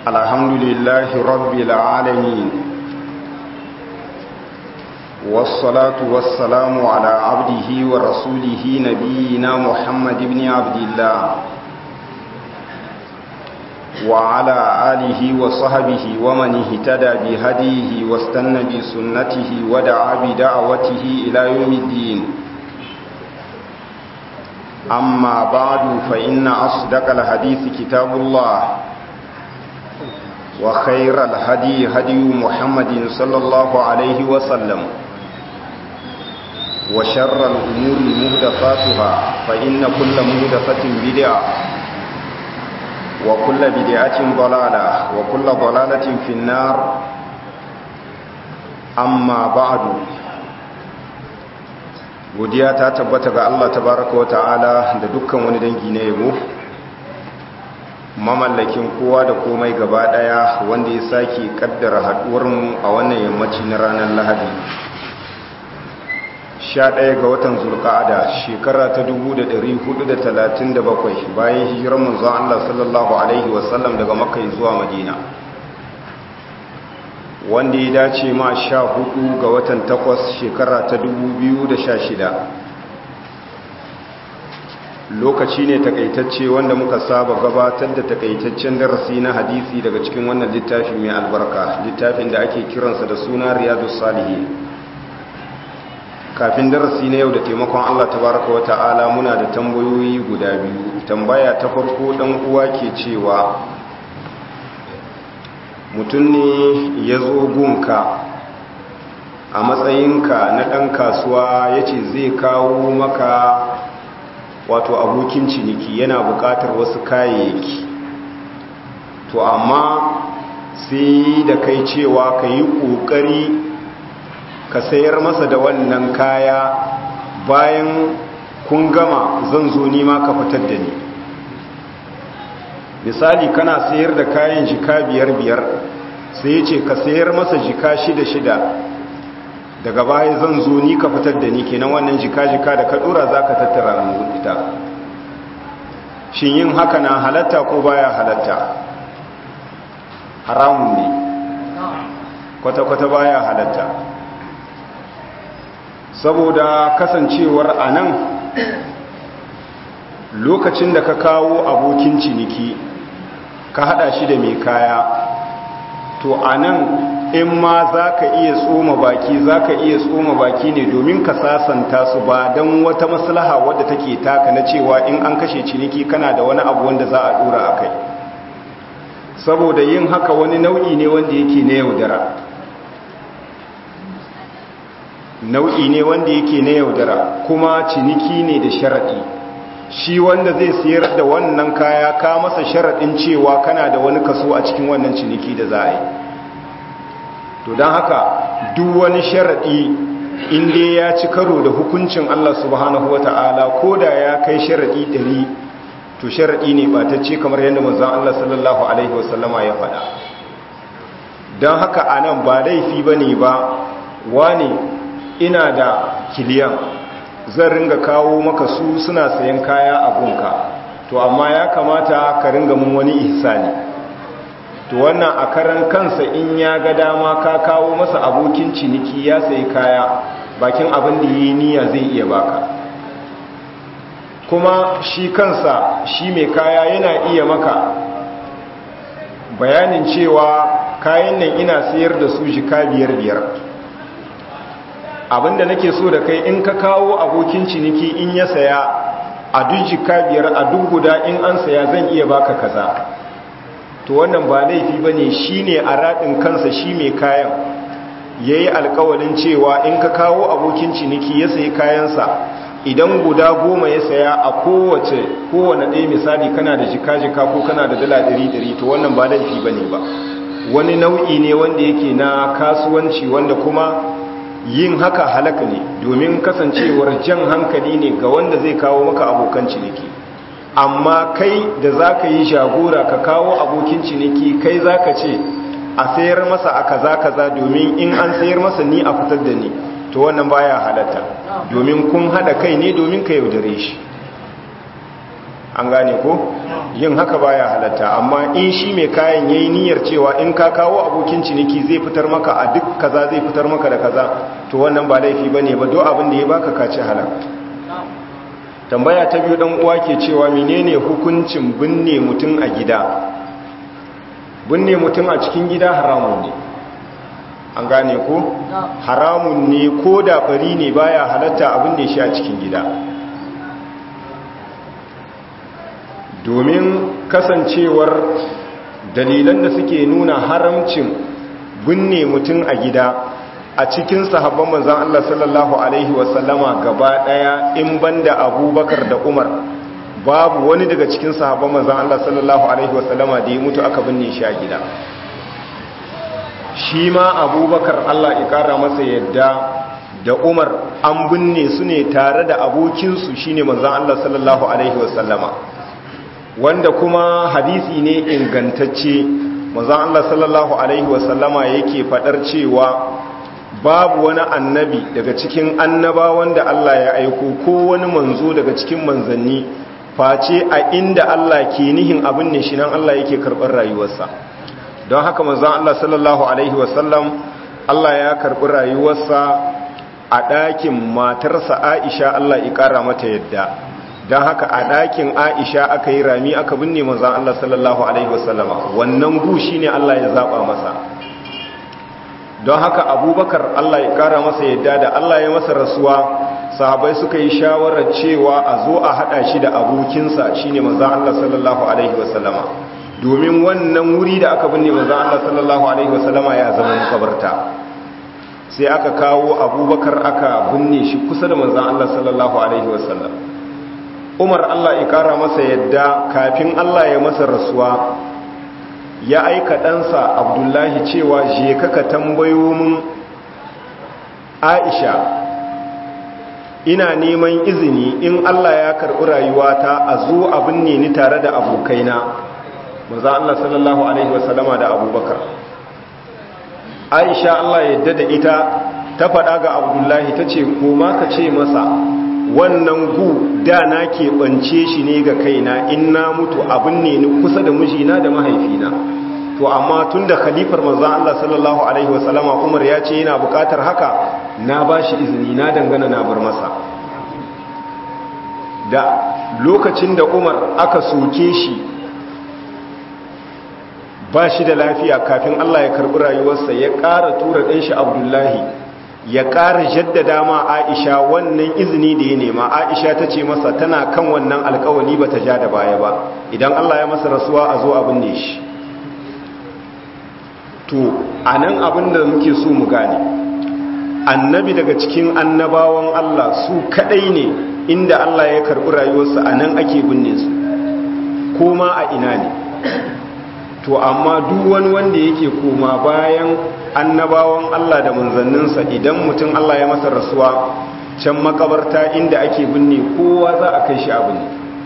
الحمد لله رب العالمين والصلاة والسلام على عبده ورسوله نبينا محمد بن عبد الله وعلى آله وصحبه ومن اهتدى بهديه واستنى بسنته ودعا بدعوته إلى يوم الدين أما بعد فإن أصدق الحديث كتاب الله وخير الهدي هدي محمد صلى الله عليه وسلم وشر الأمور مهدفاتها فإن كل مهدفة بدعة وكل بدعة ضلالة وكل ضلالة في النار أما بعد godiya ta tabbata ga Allah tabaraka wa ta'ala da dukkan wani dangi na yabo mamallakin kowa da komai gaba daya wanda ya sake kaddara haduwar mu a wannan yammaci na ranar Lahadi 11 ga watan Zulqa'ada shekara ta 1437 bayan hijirar manzon Allah sallallahu alaihi wasallam daga Makka zuwa Madina wanda ya dace ma sha hudu ga watan takwas shekara ta dubu da sha shida. lokaci ne takaitacce wanda muka saba gabatar da takaitaccen darasi na hadisi daga cikin wannan littafi mai albarka littafin da ake kiransa da suna riyadu salihi kafin darasi na yau da taimakon allah tabaraka wa ta'ala muna da tambayoyi guda biyu tambaya ta farko dan uwa ke cewa mutum ne ya zo gunka a matsayinka na ɗan kasuwa ya ce zai kawo maka wato abokin ciniki yana buƙatar wasu kayayyaki to amma sai da kai cewa ka yi ƙoƙari ka sayar masa da wannan kaya bayan kun gama zan zo nima ka fitar da ni misali kana sayar da kayan jika biyar biyar sai ya ce ka sayar masa jika shida shida daga baya zan zo ni ka fitar da ni kenan wannan jika jika da ka dora za ka tattara mu ita shin yin haka na halatta ko baya halatta haramun ne kwata-kwata baya halatta saboda kasancewar a nan lokacin da ka kawo abokin ciniki ka hada shi da mai kaya to a nan in ma za ka iya tsoma baki za ka iya tsoma baki ne domin ka sasanta su ba don wata maslaha wadda take taka na cewa in an kashe ciniki kana da wani abu wanda za a dora a kai saboda yin haka wani nau'i ne wanda yake na yaudara nau'i ne wanda yake na yaudara kuma ciniki ne da sharaɗi shi wanda zai siyar da wannan kaya ka masa sharaɗin cewa kana da wani kaso a cikin wannan ciniki da za a yi to don haka duk wani sharaɗi inda ya ci karo da hukuncin Allah subhanahu wata'ala ko da ya kai sharaɗi ɗari to sharaɗi ne ba ta ce kamar yadda mazan Allah sallallahu Alaihi wasallama ya faɗa don haka a nan ba laifi ba ne ba wane ina da kiliyan zan ringa kawo maka su suna sayan kaya a gunka to amma ya kamata ka ringa mun wani ihsani to wannan a karan kansa in ya ga dama ka kawo masa abokin ciniki ya sayi kaya bakin abin da yi niyya zai iya baka kuma shi kansa shi mai kaya yana iya maka bayanin cewa kayan nan ina sayar da su jika biyar biyar abinda nake so da kai in ka kawo abokin ciniki in ya saya a duk jika biyar a duk guda in an saya zan iya baka kaza to wannan ba laifi ba ne shi ne a raɗin kansa shi mai kayan ya yi alkawalin cewa in ka kawo abokin ciniki ya sayi kayansa idan guda goma ya saya a kowace kowane ɗaya misali kana da jika-jika ko kana da dala ɗari-ɗari to wannan ba laifi ba ne ba wani nau'i ne wanda yake na kasuwanci wanda kuma yin haka halaka ne domin kasancewar jan hankali ne ga wanda zai kawo maka abokan ciniki amma kai da za ka yi jagora ka kawo abokin ciniki kai za ka ce a sayar masa a kaza kaza domin in an sayar masa ni a fitar da ni to wannan baya halatta domin kun hada kai ne domin ka yaudare shi an gane ko yin haka baya halatta amma in shi mai kayan yayi niyyar cewa in ka kawo abokin ciniki zai fitar maka a duk kaza zai fitar maka da kaza to wannan ba laifi bane ba duk abin da ya baka ka ci halal tambaya ta biyu dan uwa ke cewa menene hukuncin binne mutum a gida binne mutum a cikin gida haramun ne an gane ko haramun ne ko da bari ne baya halatta abin da shi a cikin gida domin kasancewar dalilan da suke nuna haramcin binne mutum a gida a cikin sahabban manzan Allah sallallahu Alaihi wasallama gaba daya in banda abubakar da umar babu wani daga cikin sahabban manzan Allah sallallahu Alaihi wasallama da ya mutu aka binne shi a gida shi ma abubakar Allah ya kara masa yadda da umar an binne su ne tare da abokinsu shine manzan Allah sallallahu Alaihi wasallama wanda kuma hadisi ne ingantacce manzan Allah sallallahu Alaihi wasallama yake fadar cewa babu wani annabi daga cikin annaba wanda Allah ya aiko ko wani manzo daga cikin manzanni face a inda Allah ke nihin abin ne shi nan Allah yake karɓar rayuwarsa don haka manzan Allah sallallahu Alaihi wasallam Allah ya karɓi rayuwarsa a ɗakin matarsa Aisha Allah ya ƙara mata yadda don haka a ɗakin Aisha aka yi rami aka binne manzan Allah sallallahu Alaihi wasallama wannan gu shi ne Allah ya zaɓa masa don haka abubakar Allah ya kara masa yadda da Allah ya masa rasuwa sahabai suka yi shawarar cewa a zo a hada shi da abokinsa shine manzo Allah sallallahu alaihi wasallama domin wannan wuri da aka binne manzo Allah sallallahu alaihi wasallama ya zama makabarta sai aka kawo abubakar aka binne shi kusa da manzo Allah sallallahu alaihi wasallam Umar Allah ya kara masa yadda kafin Allah ya masa rasuwa ya aika ɗansa abdullahi cewa je kaka tambayo min aisha ina neman izini in allah ya karɓi rayuwata a zo abin ne ni tare da abokaina maza allah sallallahu alaihi wasallama da abubakar aisha allah yadda da ita ta faɗa ga abdullahi ta ce koma ka ce masa wannan gu da na keɓance shi ne ga kaina in na mutu abin ne ni kusa da mijina da mahaifina to amma tun da khalifar manzan Allah sallallahu Alaihi wasallama umar ya ce yana bukatar haka na ba shi izini na dangana na bar masa da lokacin da umar aka soke shi ba shi da lafiya kafin Allah ya karɓi rayuwarsa ya ƙara tura ɗan shi abdullahi ya ƙara jaddada ma aisha wannan izini da ya nema aisha ta ce masa tana kan wannan alkawali ba ta ja da baya ba idan Allah ya masa rasuwa a zo abin ne shi to a nan abin da muke so mu gane annabi daga cikin annabawan Allah su kadai ne inda Allah ya karɓi rayuwarsa a nan ake binne su koma a ina ne to amma duk wani wanda yake koma bayan annabawan Allah da manzanninsa idan mutum Allah ya masa rasuwa can makabarta inda ake binne kowa za a kai shi abin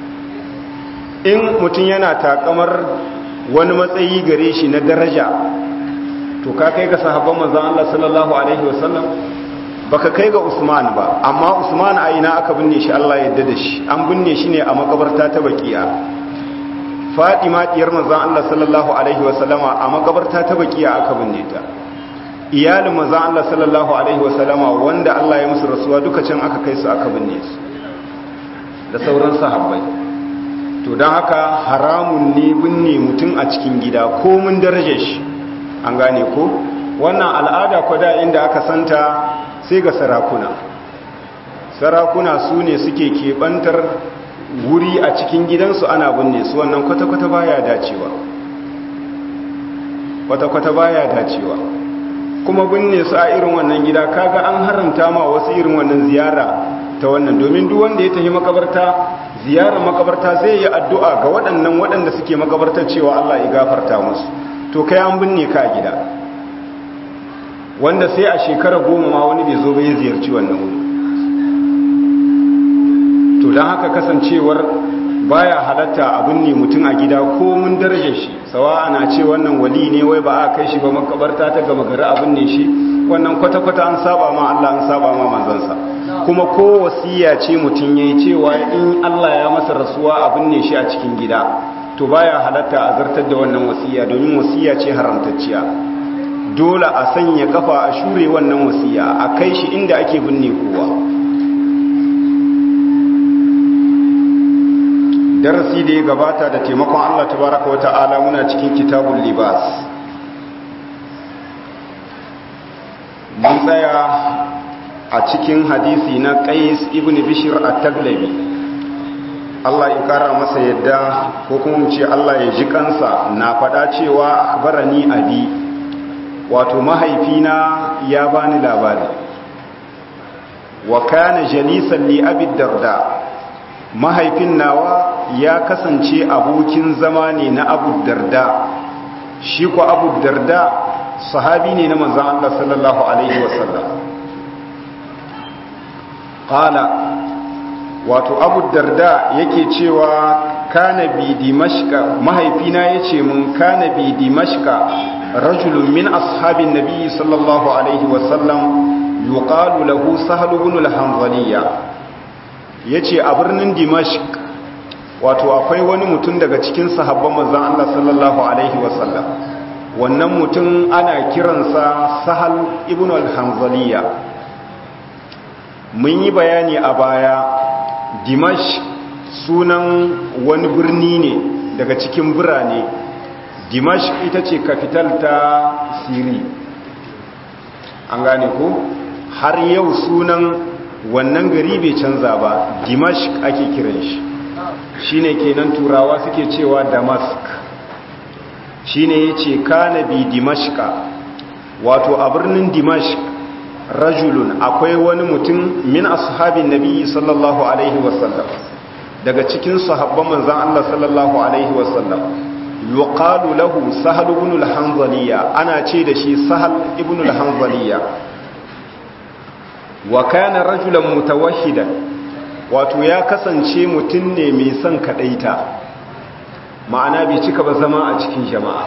in mutum yana takamar wani matsayi gare shi na daraja to ka kai ga sahabban manzon Allah sallallahu alaihi wasallam baka kai ga Usman ba amma Usman a ina aka binne shi Allah ya yarda da shi an binne shi ne a makabarta ta Baqiya Fatima diyar manzon Allah sallallahu alaihi wasallama a makabarta ta Baqiya aka binne ta iyalin manzon Allah sallallahu alaihi wasallama wanda Allah ya musu rasuwa duka can aka kai su aka binne su da sauran sahabbai to don haka haramun ne binne mutum a cikin gida ko mun darajar shi an gane ko wannan al'ada kwada inda aka santa sai ga sarakuna sarakuna su ne suke keɓantar wuri a cikin gidansu ana binne su wannan kwata-kwata baya dacewa kwata-kwata baya dacewa kuma binne su a irin wannan gida kaga an haramta ma wasu irin wannan ziyara ta wannan domin duk wanda ya tafi makabarta ziyarar makabarta zai yi addu'a ga waɗannan waɗanda suke makabartar cewa Allah ya gafarta musu to kai an binne ka a gida wanda sai a shekara goma ma wani bai zo bai ziyarci wannan wuri to don haka kasancewar baya halatta a binne mutum a gida ko mun darajar shi sawa ana ce wannan wali ne wai ba a kai shi ba makabarta ta gama gari a binne shi wannan kwata-kwata an saba ma Allah an saba ma manzansa kuma ko wasiya ce mutum ya yi cewa in Allah ya masa rasuwa abin ne shi a cikin gida to baya halatta a zartar da wannan wasiya domin wasiya ce haramtacciya dole a sanya kafa a shure wannan wasiya a kai shi inda ake binne kowa darasi da ya gabata da taimakon Allah tabaraka wa ta'ala muna cikin kitabul libas mun tsaya a cikin hadisi na qais ibn bishr at-taglabi Allah ya kara masa yadda ko kuma mu ce Allah ya ji kansa na faɗa cewa akhbarani abi wato mahaifina ya bani labari wa kana jalisan li abi darda mahaifin nawa ya kasance abokin zama ne na abu darda shi ko abu darda sahabi ne na manzan Allah sallallahu alaihi wasallam qala wato abu darda yake cewa kana bi dimashqa mahaifina yace mun kana bi dimashqa rajulun min ashabin nabi sallallahu alaihi wasallam yuqalu lahu sahl ibn al-hanzaliya yace a birnin dimashq wato akwai wani mutum daga cikin sahabban manzon Allah sallallahu alaihi wasallam wannan mutum ana kiransa sahal ibn al-hanzaliya mun yi bayani a baya dimash sunan wani birni ne daga cikin birane dimash ita ce kafital ta siri an gane ko har yau sunan wannan gari bai canza ba dimash ake kiran shi shine kenan turawa suke cewa damask shine yace kana bi dimashqa wato a birnin dimashq rajulun akwai wani mutum min ashabin nabi sallallahu alaihi wasallam daga cikin sahabban manzon Allah sallallahu alaihi wasallam yuqalu lahu sahal ibn al-hanzaliya ana ce da shi sahal ibn al-hanzaliya wa kana rajulan mutawahhidan wato ya kasance mutum ne mai son kadaita ma'ana bai cika ba zama a cikin jama'a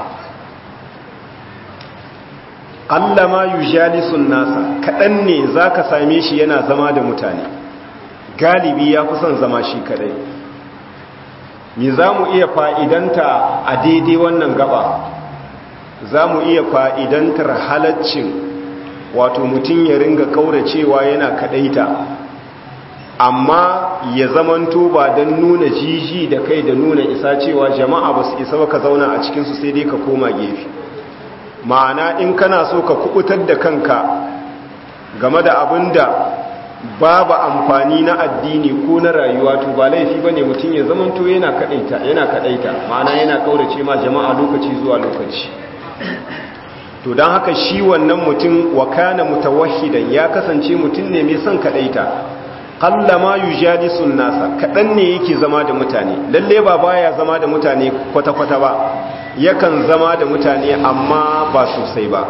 allama yujalisun nasa kadan ne zaka same shi yana zama da mutane galibi ya fi son zama shi kadai me za mu iya fa'idanta a daidai wannan gaba za mu iya fa'idantar halaccin wato mutum ya ringa kauracewa yana kadaita amma ya zamanto ba don nuna jiji da kai da nuna isa cewa jama'a ba su isa ba ka zauna a cikinsu sai dai ka koma gefe ma'ana in kana so ka kubutar da kanka game da abin da babu amfani na addini ko na rayuwa to ba laifi bane mutum ya zamanto yana kadaita yana kadaita ma'ana yana kaurace ma jama'a lokaci zuwa lokaci to don haka shi wannan mutum wa kana mutawahhidan ya kasance mutum ne mai son kadaita qallama yujalisun nasa kadan ne yake zama da mutane lalle ba baya zama da mutane kwata kwata ba yakan zama da mutane amma ba sosai ba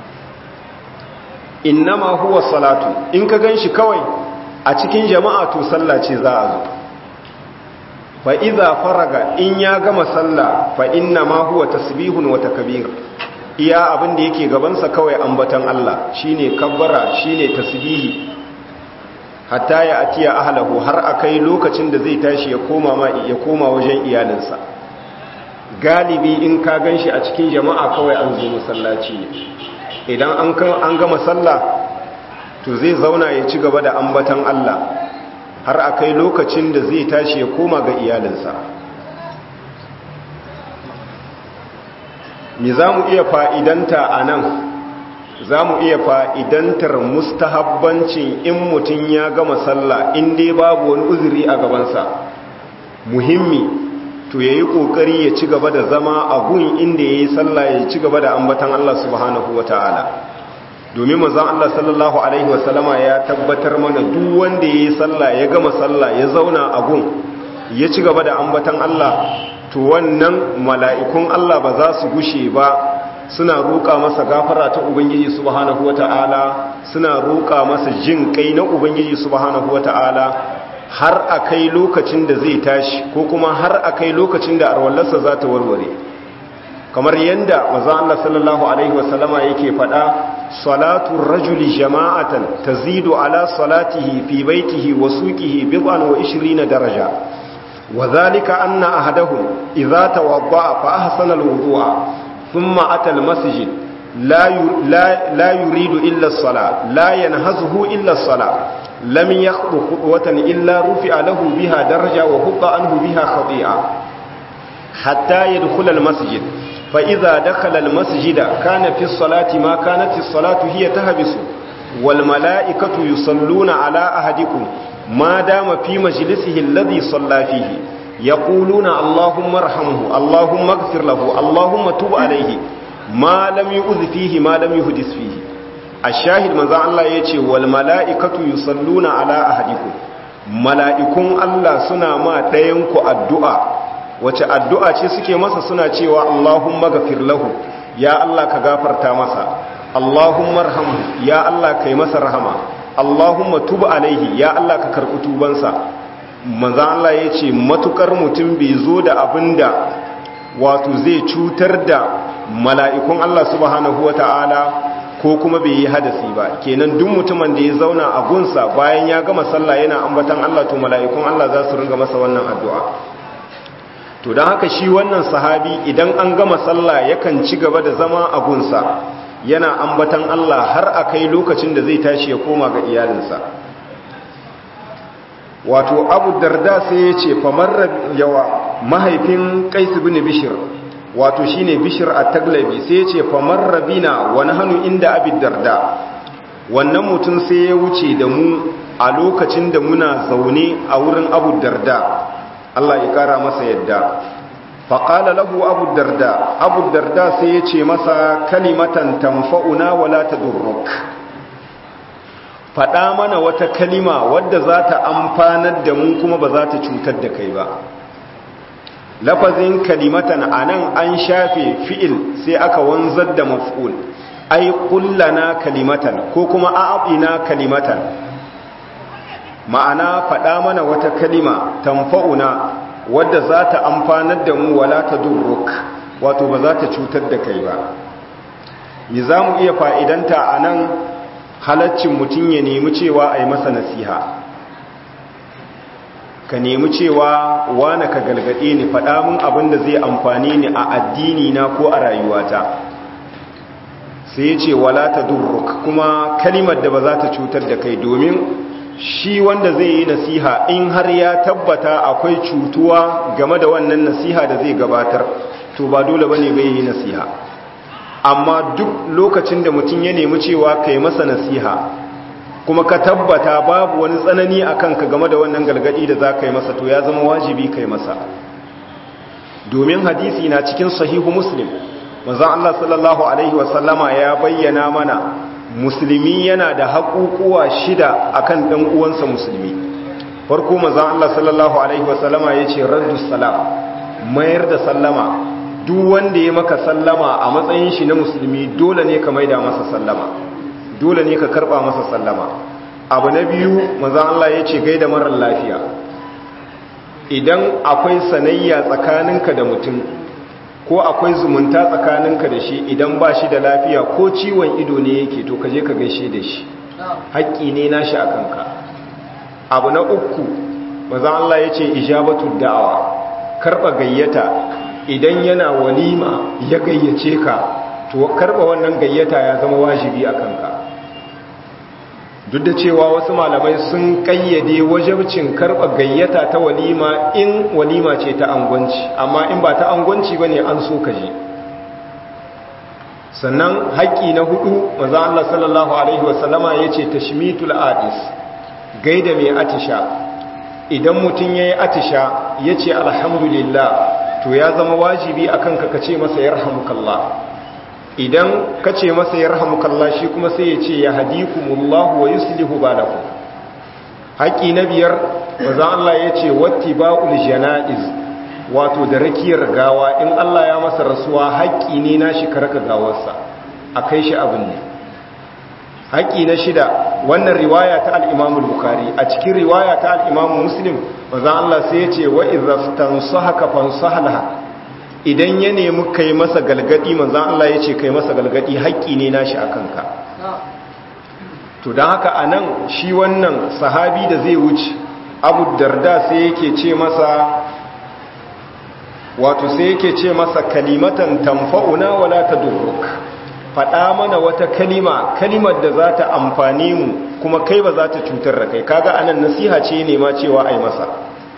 innama huwa salatu in ka ganshi kawai a cikin jama'a to sallah ce za a zo fa idza faraga in ya gama sallah fa innama huwa tasbihun wa takbir iya abin da yake gabansa kawai ambatan Allah shine kabbara shine tasbihi hatta ya atiya ahlahu har akai lokacin da zai tashi ya koma ma ya koma wajen iyalinsa galibi in ka ganshi a cikin jama'a kawai an zo masallaci ne idan an an gama sallah to zai zauna ya ci gaba da ambatan Allah har akai lokacin da zai tashi ya koma ga iyalinsa me za mu iya fa'idanta a nan za mu iya fa'idantar mustahabbancin in mutum ya gama sallah in dai babu wani uzuri a gabansa muhimmi to ya yi ƙoƙari ya ci gaba da zama a gun inda ya yi sallah ya ci gaba da ambatan Allah subhanahu wa ta'ala domin mazan Allah sallallahu Alaihi wasallama ya tabbatar mana duk wanda ya yi sallah ya gama sallah ya zauna a gun ya ci gaba da ambatan Allah to wannan mala'ikun Allah ba za su gushe ba suna roƙa masa gafara ta Ubangiji subhanahu wata'ala suna roƙa masa jin kai na Ubangiji subhanahu wata'ala har a kai lokacin da zai tashi ko kuma har a kai lokacin da arwallarsa za ta warware kamar yadda maza Allah sallallahu Alaihi wasallama yake faɗa salatu rajuli jama'atan tazidu ala salatihi fi baitihi wa suqihi bid'an wa 20 daraja wa dhalika anna ahadahum idza tawadda'a fa ahsana al-wudu'a thumma ata al-masjid la la yuridu illa as-salat la yanhazuhu illa as-salat lam yakhdu khutwatan illa rufi'a lahu biha daraja wa hubba anhu biha khati'a hatta yadkhula al-masjid fa idza dakhala al-masjid kana fi as-salati ma kanat as-salatu hiya tahbisu wal mala'ikatu yusalluna ala ahadikum ma dama fi majlisihi alladhi salla fihi yaquluna allahumma arhamhu allahumma ighfir lahu allahumma tub alayhi ma lam yu'dhi fihi ma lam yuhdis fihi ashahid manzo Allah yace wal mala'ikatu yusalluna ala ahadikum mala'ikun Allah suna ma ɗayan ku addu'a wace addu'a ce suke masa suna cewa Allahumma ghafir lahu ya Allah ka gafarta masa Allahumma arhamhu ya Allah kai masa rahama Allahumma tub alaihi ya Allah ka karɓi tubansa manzo Allah yace matukar mutum bai zo da abinda wato zai cutar da mala'ikun Allah subhanahu wata'ala ko kuma bai yi hadasi ba kenan duk mutumin da ya zauna a gunsa bayan ya gama sallah yana ambatan Allah to mala'ikun Allah za su ringa masa wannan addu'a to don haka shi wannan sahabi idan an gama sallah yakan ci gaba da zama a gunsa yana ambatan Allah har a kai lokacin da zai tashi ya koma ga iyalinsa wato abu darda sai ya ce famar yawa mahaifin kaisu bin bishir wato shine bishir a taglabi sai ya ce famar rabina wani hannu inda abin darda wannan mutum sai ya wuce da mu a lokacin da muna zaune a wurin abu darda Allah ya kara masa yadda faƙala lahu abu darda abu darda sai ya ce masa kalimatan tamfa'una wala ta durruk faɗa mana wata kalima wadda za ta amfanar da mu kuma ba za ta cutar da kai ba lafazin kalimatan a nan an shafe fi'il sai aka wanzar da maf'ul ai kullana kalimatan ko kuma a'abina kalimatan ma'ana faɗa mana wata kalima tamfa'una wadda za ta amfanar da mu wala ta durruk wato ba za ta cutar da kai ba mi za mu iya fa'idanta a nan halaccin mutum ya nemi cewa a yi masa nasiha ka nemi cewa wane ka galgade ni faɗa min abin da zai amfani ni a addini na ko a rayuwata sai ya ce wala ta durruk kuma kalimar da ba za ta cutar da kai domin shi wanda zai yi nasiha in har ya tabbata akwai cutuwa game da wannan nasiha da zai gabatar to ba dole bane bai yi nasiha amma duk lokacin da mutum ya nemi cewa kai masa nasiha kuma ka tabbata babu wani tsanani a kanka game da wannan galgadi da za ka yi masa to ya zama wajibi kai masa domin hadisi na cikin sahihu muslim manzon Allah sallallahu alaihi wasallama ya bayyana mana musulmi yana da haƙuƙuwa shida akan ɗan uwansa musulmi farko manzon Allah sallallahu alaihi wasallama yace raddu salam mayar da sallama duk wanda ya maka sallama a matsayin shi na musulmi dole ne ka maida masa sallama dole ne ka karba masa sallama abu na biyu manzon Allah yace gaida marar lafiya idan akwai sanayya tsakaninka da mutum ko akwai zumunta tsakaninka da shi idan ba shi da lafiya ko ciwon ido ne yake to kaje ka gaishe da shi haƙƙi ne nashi a kanka abu na uku maza Allah ya ce ijabatu da'awa karɓa gayyata idan yana walima ya gayyace ka to karɓa wannan gayyata ya zama wajibi a kanka duk da cewa wasu malamai sun kayyade wajabcin karɓa gayyata ta walima in walima ce ta angwanci amma in ba ta angwanci ba ne an so ka je sannan haƙƙi na hudu maza Allah sallallahu Alaihi wasallama ya ce tashmitul adis gaida mai atisha idan mutum ya yi atisha ya ce alhamdulillah to ya zama wajibi a kanka ka ce masa yarhamukallah idan ka ce masa ya rahamukalla shi kuma sai ya ce ya hadikumullahu wa yuslihu balakum haƙi na biyar bazan Allah ya ce watti ba'ul janaiz wato da rakiyar gawa in Allah ya masa rasuwa haƙi ne na shi karaka gawarsa a kai shi abin ne haƙi na shida wannan riwaya ta al-Imam bukhari a cikin riwaya ta al-Imam Muslim bazan Allah sai ya ce wa idza tansahaka fansahla idan ya nemi kai masa galgadi manzan Allah ya ce kai masa galgadi haƙƙi ne nashi a kanka to don haka a nan shi wannan sahabi da zai wuce abu darda sai yake ce masa wato sai yake ce masa kalimatan tamfa'una wala ta durruk faɗa mana wata kalima kalimar da za ta amfani mu kuma kai ba za ta cutar da kai kaga anan nasiha ce ne ma cewa ai masa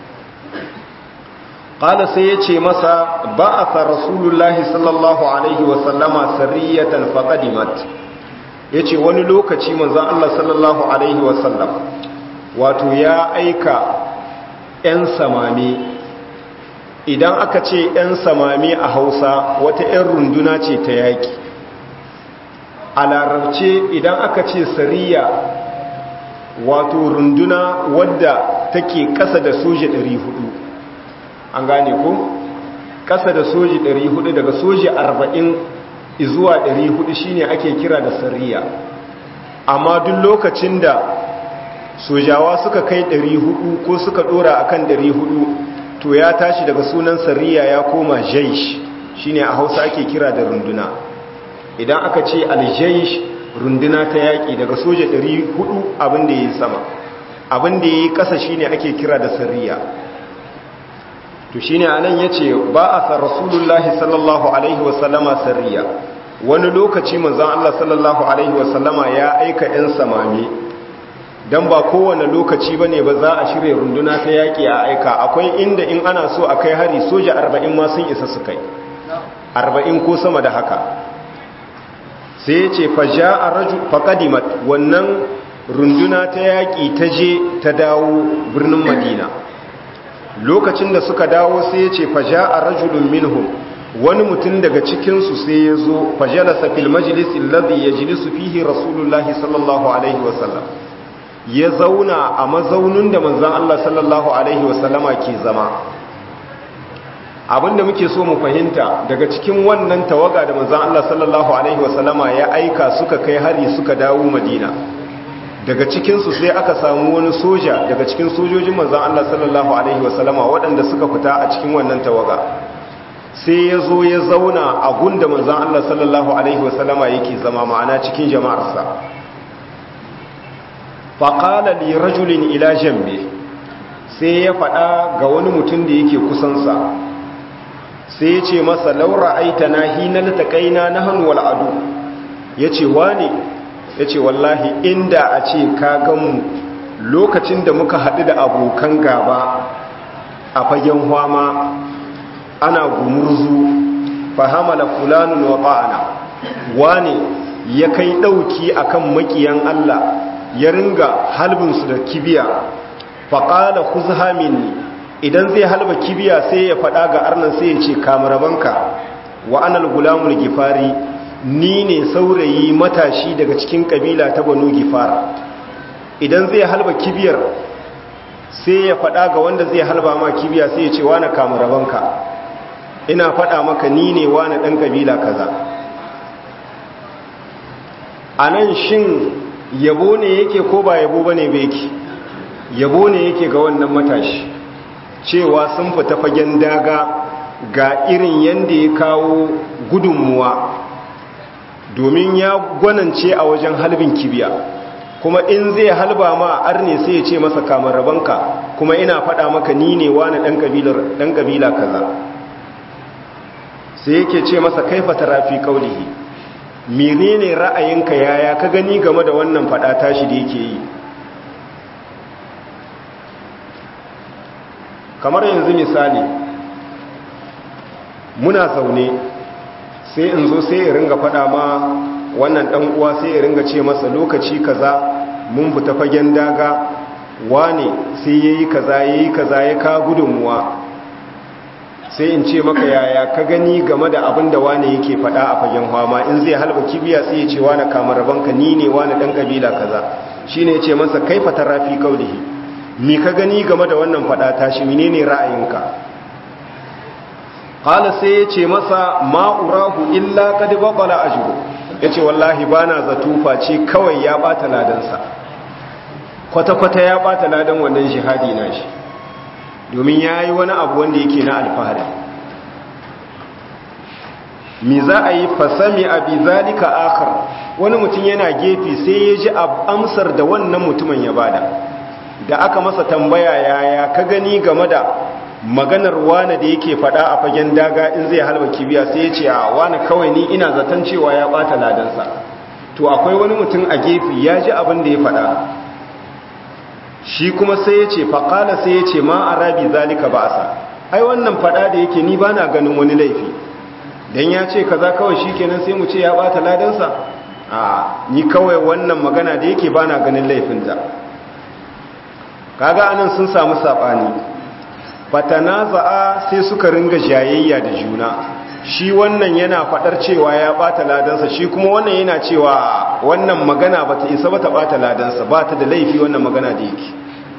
qala sai ya ce masa ba'atha rasulullahi sallallahu alaihi wa sallama sariyatan faqadimat yace wani lokaci manzon Allah sallallahu alaihi wa sallam wato ya aika 'yan samami idan aka ce 'yan samami a hausa wata 'yan runduna ce ta yaƙi a larabce idan aka ce sariya wato runduna wadda take ƙasa da soji 400 an gane ko ƙasa da soji 400 daga soji 40 zuwa 400 shine ake kira da sariya amma duk lokacin da sojawa suka kai 400 ko suka dora akan 400 to ya tashi daga sunan sariya ya koma jaish shine a hausa ake kira da runduna idan aka ce aljaish runduna ta yaƙi daga soja 400 abin da ya yi sama abin da ya yi ƙasa shine ake kira da sariya to shine anan ya ce ba a san rasulullahi sallallahu alaihi wasallama sariya wani lokaci manzan allah sallallahu alaihi wasallama ya aika 'yan samami don ba kowane lokaci ba ne ba za a shirya runduna ta yaƙi a aika akwai inda in ana so a kai hari soja arba'in ma sun isa su kai arba'in ko sama da haka sai ce faja a raju faƙadimat wannan runduna ta yaƙi ta je ta dawo birnin madina lokacin da suka dawo sai ce faja a rajulun minhum wani mutum daga cikinsu sai ya zo fajalasa fil majalisin ladhi ya jilisu fihi rasulullahi sallallahu alaihi wasallam ya zauna a mazaunin da manzan Allah sallallahu Alaihi wasallama ke zama abinda muke so mu fahimta daga cikin wannan tawaga da manzan Allah sallallahu Alaihi wasallama ya aika suka kai hari suka dawo madina daga cikinsu sai aka samu wani soja daga cikin sojojin manzan Allah sallallahu Alaihi wasallama waɗanda suka fita a cikin wannan tawaga sai ya zo ya zauna a gunda manzan Allah sallallahu Alaihi wasallama yake zama ma'ana cikin jama'arsa faƙala li rajulin ila jambe sai ya faɗa ga wani mutum da yake kusansa sai ya ce masa laura aita na hinar taƙaina na hannuwal adu ya ce wane ya ce wallahi inda a ce ka ganmu lokacin da muka haɗu da abokan gaba a fagen hwama ana gumurzu fahamala fulanun wa ba'ana wane ya kai ɗauki akan makiyan Allah ya ringa halbinsu da kibiya faƙala kuzha minni idan zai halba kibiya sai ya faɗa ga arnan sai ya ce kamarabanka wa anal gulamul gifari ni ne saurayi matashi daga cikin ƙabila ta banu gifara idan zai halba kibiyar sai ya faɗa ga wanda zai halba ma kibiya sai ya ce wane kamarabanka ina faɗa maka ni ne wane ɗan ƙabila kaza a nan shin yabo ne yake ko ba yabo bane ba yake yabo ne yake ga wannan matashi cewa sun fita fagen daga ga irin yanda ya kawo gudunmuwa domin ya gwanance a wajen halbin kibiya kuma in zai halba ma arne sai ya ce masa kamar rabanka kuma ina faɗa maka ni ne wani ɗan ƙabila kaza sai yake ce masa kaifa tarafi kaulihi menene ra'ayinka yaya ka gani game da wannan fada tashi da yake yi kamar yanzu misali muna zaune sai in zo sai ya ringa fada ma wannan dan uwa sai ya ringa ce masa lokaci kaza mun fita fagen daga wane sai yayi kaza yayi kaza ya ka gudunmuwa sai in ce maka yaya ka gani game da abin da wane yake fada a fagen hama in zai halba kibiya sai ya ce wane kamar banka ni ne wane dan kabila kaza shine ya ce masa kaifa tarafi kaulihi mi ka gani game da wannan fada tashi menene ra'ayinka qala sai ya ce masa ma urahu illa qad baqala ajru yace wallahi bana zato face kawai ya bata ladansa kwata kwata ya bata ladan wannan jihadi nashi domin ya yi wani abu wanda yake na alfahari mi za a yi fasami a bi zalika akar wani mutum yana gefe sai ya ji amsar da wannan mutumin ya bada da aka masa tambaya yaya ka gani game da maganar wane da yake fada a fagen daga in zai halba kibiya sai ya ce a wane kawai ni ina zaton cewa ya bata ladansa to akwai wani mutum a gefe ya ji abin da ya fada shi kuma sai ya ce faƙala sai ya ce ma a rabi zalika ba sa ai wannan fada da yake ni ba na ganin wani laifi don ya ce kaza kawai shi kenan sai mu ce ya bata ladansa a ni kawai wannan magana da yake ba na ganin laifinta kaga anan sun samu saɓani fatanaza'a sai suka ringa jayayya da juna shi wannan yana fadar cewa ya bata ladansa shi kuma wannan yana cewa wannan magana bata isa bata bata ladansa bata da laifi wannan magana da yake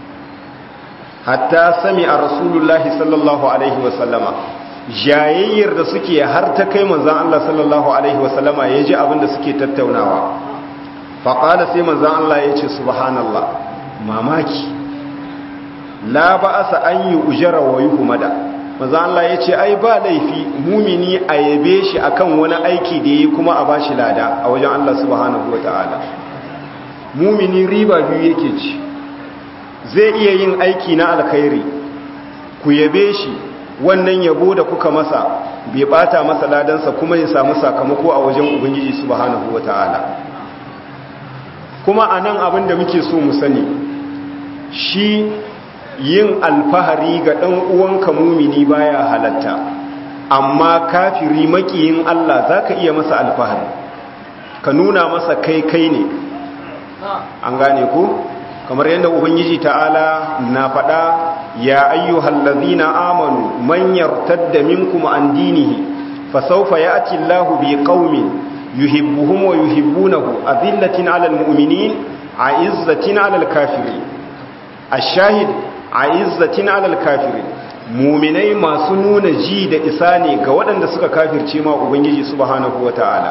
hatta sami a rasulullahi sallallahu alaihi wasallama jayayyar da suke har ta kai manzan Allah sallallahu alaihi wasallama ya ji abin da suke tattaunawa faƙala sai manzan Allah ya ce subhanallah mamaki la ba'asa an yi ujara wa yi humada maza Allah ya ce ai ba laifi mumini a yabe shi akan wani aiki da yi kuma a bashi lada a wajen Allah subhanahu wa ta'ala mumini riba biyu yake ci zai iya yin aiki na alkhairi ku yabe shi wannan yabo da kuka masa bai bata masa ladansa kuma ya samu sakamako a wajen ubangiji subhanahu wa ta'ala kuma a nan abin da muke so mu sani shi yin alfahari ga ɗan uwanka mumini baya halatta amma kafiri makiyin Allah zaka iya masa alfahari ka nuna masa kai kai ne an gane ku kamar yadda ubangiji ta'ala na faɗa ya ayyuhal ladzina amanu man yartadda minkum an dinihi fa sawfa ya'ti Allahu bi qaumin yuhibbuhum wa yuhibbunahu azillatin 'alal mu'minin 'izzatin 'alal kafirin ash-shahid a izzatin alal kafirin muminai masu nuna ji da isa ne ga waɗanda suka kafirce ma ubangiji subhanahu wata'ala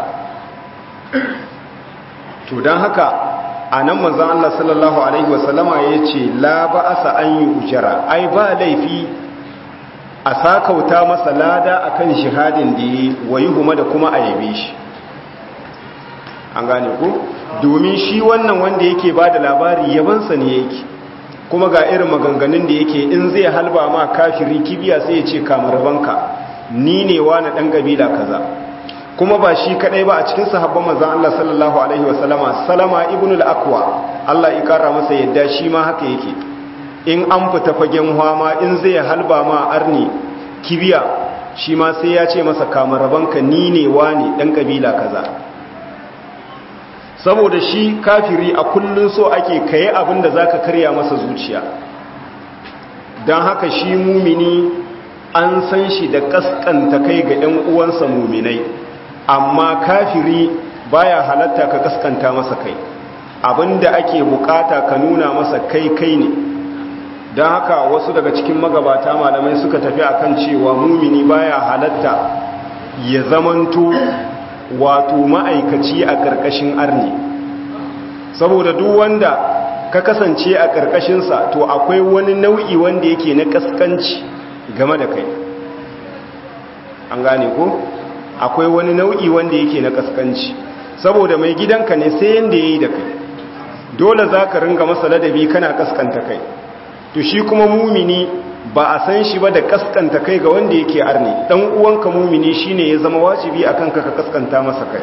to don haka a nan manzan Allah sallallahu alaihi wasallama ya ce la ba asa an yi ujara ai ba laifi a sakauta masa lada akan shihadin da yi wa yi da kuma a yabe shi an gane ku domin shi wannan wanda yake ba da labari yabansa ne yake kuma ga irin maganganun da yake in zai halba ma kafiri kibiya sai ya ce kamar banka ni ne wani dan kabila kaza kuma ba shi kadai ba a cikin sahabban manzon Allah sallallahu alaihi wasallama salama ibn al-aqwa Allah ya kara masa yadda shi ma haka yake in an fita fagen hwama in zai halba ma arni kibiya shi ma sai ya ce masa kamar banka ni ne wani dan kabila kaza saboda shi kafiri a kullun so ake kayi abin da zaka karya masa zuciya don haka shi mumini an san shi da kaskanta kai ga 'yan uwansa muminai amma kafiri baya halatta ka kaskanta masa kai abinda ake bukata ka nuna masa kai kai ne don haka wasu daga cikin magabata malamai suka tafi akan cewa mumini baya halatta ya zamanto wato ma'aikaci a ƙarƙashin arni saboda duk wanda ka kasance a ƙarƙashinsa to akwai wani nau'i wanda yake na ƙasƙanci game da kai an gane ko akwai wani nau'i wanda yake na ƙasƙanci saboda mai gidanka ne sai yanda ya yi da kai dole za ka ringa masa ladabi kana ƙasƙanta kai to shi kuma mumini ba a san shi ba da kaskanta kai ga wanda yake arni dan uwanka mumini shine ya zama wajibi akan ka ka kaskanta masa kai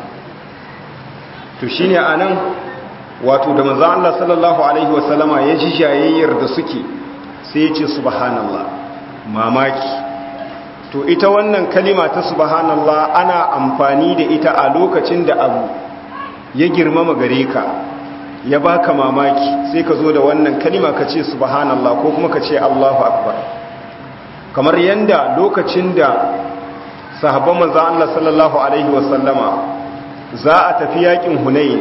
to shine anan wato da manzo Allah sallallahu alaihi wasallama ya ji jayayyar da suke sai ya ce subhanallah mamaki to ita wannan kalima ta subhanallah ana amfani da ita a lokacin da abu ya girmama gare ka ya baka mamaki sai ka zo da wannan kalima ka ce subhanallah ko kuma ka ce Allahu akbar kamar yanda lokacin da sahabban manzon Allah sallallahu alaihi wasallama za a tafi yakin Hunayn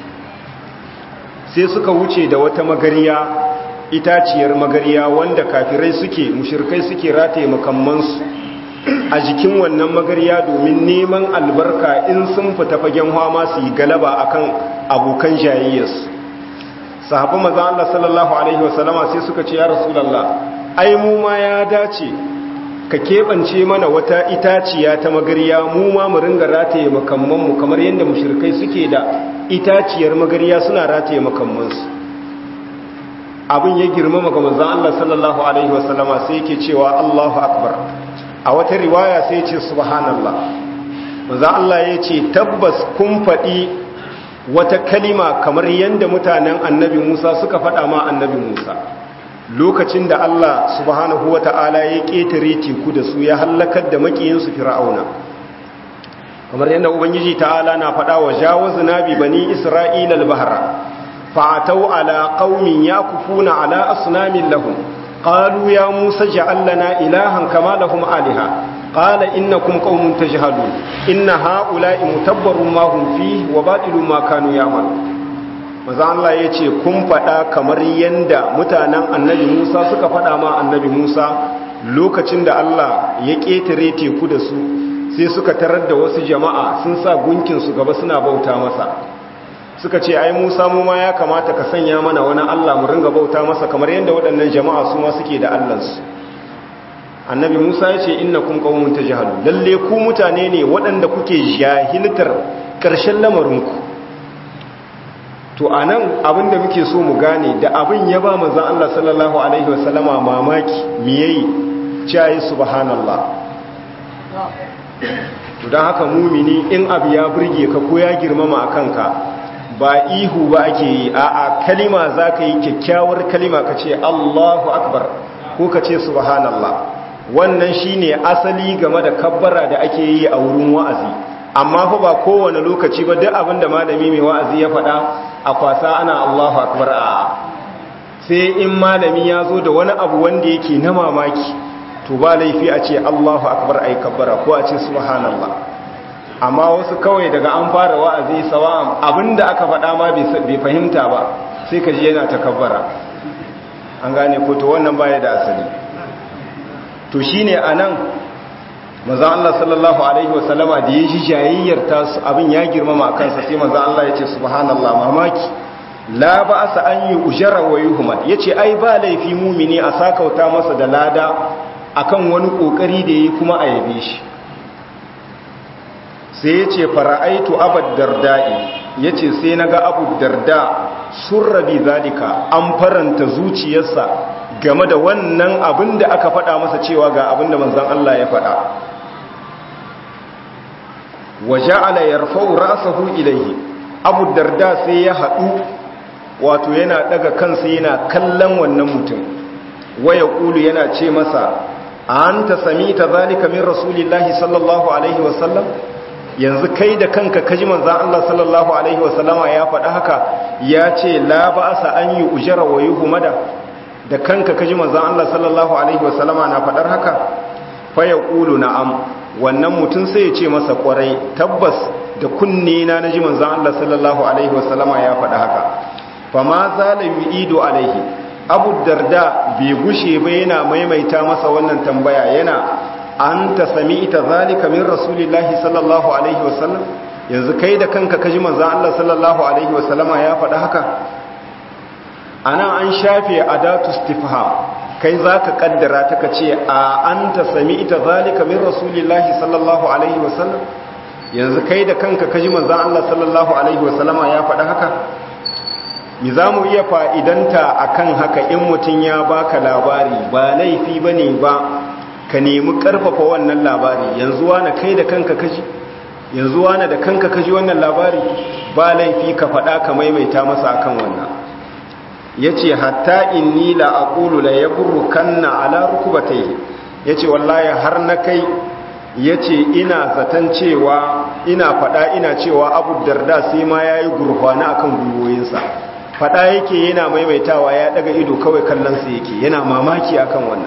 sai suka wuce da wata magariya itaciyar magariya wanda kafirai suke mushrikai suke rataye makammansu a jikin wannan magariya domin neman albarka in sun fita fagen hama su yi galaba akan abokan jayayyarsu sahabban maza Allah sallallahu alaihi wasallama sai suka ce ya rasulullah ai mu ma ya dace ka keɓance mana wata itaciya ta magariya mu ma mu ringa rataye makammanmu kamar yadda mushrikai suke da itaciyar magariya suna rataye makammansu abin ya girmama ga manzon Allah sallallahu alaihi wasallama sai yake cewa Allahu akbar a wata riwaya sai ce subhanallah manzon Allah ya ce tabbas kun faɗi wata kalima kamar yadda mutanen annabi Musa suka faɗa ma annabi Musa lokacin da Allah subhanahu wa ta'ala ya ƙetare teku da su ya hallakar da makiyinsu fir'auna kamar yadda ubangiji ta'ala na faɗa wa jawazna bi bani isra'ila al-bahra fa'atau ala qaumin yakufuna ala asnamin lahum qalu ya musa ja'al lana ilahan kama lahum aliha qala innakum qaumun tajhalun inna ha'ula'i mutabbarun ma hum fihi wa batilun ma kanu ya'malun maza Allah ya ce kun faɗa kamar yadda mutanen annabi Musa suka faɗa ma annabi Musa lokacin da Allah ya ƙetare teku da su sai suka tarar da wasu jama'a sun sa gunkinsu gaba suna bauta masa suka ce ai Musa mu ma ya kamata ka sanya mana wani Allah mu ringa bauta masa kamar yadda waɗannan jama'a su ma suke da Allahnsu annabi Musa ya ce innakum qaumun tajhalun lalle ku mutane ne waɗanda kuke jahiltar ƙarshen lamarinku to a nan abinda muke so mu gane da abin ya ba manzan Allah sallallahu Alaihi wasallama mamaki miyayi cayi subhanallah to don haka mumini in abu ya burge ka ko ya girmama a kanka ba ihu ba ake yi a a kalima za ka yi kyakkyawar kalima ka ce Allahu akbar ko ka ce subhanallah wannan shine asali game da kabbara da ake yi a wurin wa'azi amma fa ba kowane lokaci ba duk abin da malami mai wa'azi ya faɗa a kwasa ana Allahu akbar a sai in malami ya zo da wani abu wanda yake na mamaki to ba laifi a ce Allahu akbar ai kabbara ko a ce subhanallah amma wasu kawai daga an fara wa'azi sawa'an abinda aka faɗa ma bai fahimta ba sai ka ji yana ta kabbara an gane ko to wannan baya da asali to shine anan maza Allah sallallahu Alaihi wasallama da ya ji jayayyar tasu abin ya girmama a kansa sai maza Allah ya ce subhanallah mamaki la ba asa an yi ujara wa yuhumad ya ce ai ba laifi mumini a sakauta masa da lada akan wani kokari da ya kuma a yabe shi sai ya ce fara'aitu abad darda'i ya ce sai na ga abu darda sun rabi zalika an faranta zuciyarsa game da wannan abin da aka faɗa masa cewa ga abin da manzan Allah ya faɗa wa ja'ala yarfa'u ra'sahu ilayhi abu darda sai ya haɗu wato yana daga kansa yana kallon wannan mutum waya kulu yana ce masa anta samita zalika min rasulillahi sallallahu alaihi wasallam yanzu kai da kanka kaji manzan Allah sallallahu alaihi wasallama ya faɗa haka ya ce la ba'asa an yi ujara wa yuhmada da kanka kaji manzan Allah sallallahu alaihi wasallama na faɗar haka fa yaqulu na'am wannan mutum sai ya ce masa kwarai tabbas da kunne na naji manzan Allah sallallahu alaihi wasallama ya faɗa haka fa ma zala yu'idu alaihi abu darda bai gushe ba yana maimaita masa wannan tambaya yana an ta sami ita zalika min rasulillahi sallallahu alaihi wasallam yanzu kai da kanka kaji manzan Allah sallallahu alaihi wasallama ya faɗa haka ana an shafe adatu istifham kai zaka kaddara ta kace a an ta sami ita zalika min rasulillahi sallallahu alaihi wasallam yanzu kai da kanka kaji manzan Allah sallallahu alaihi wasallama ya faɗa haka mi za mu iya fa'idanta akan haka in mutum ya baka labari ba laifi bane ba ka nemi karfafa wannan labari yanzu wani kai da kanka kaji yanzu wani da kanka kaji wannan labari ba laifi ka faɗa ka maimaita masa akan wannan ya ce hatta inni la aqulu la yaburrukanna ala rukubatayhi ya ce wallahi har na kai ya ce ina zaton cewa ina faɗa ina cewa abu darda sai ma ya yi gurfana akan gwiwoyinsa faɗa yake yana maimaitawa ya ɗaga ido kawai kallonsa yake yana mamaki akan wannan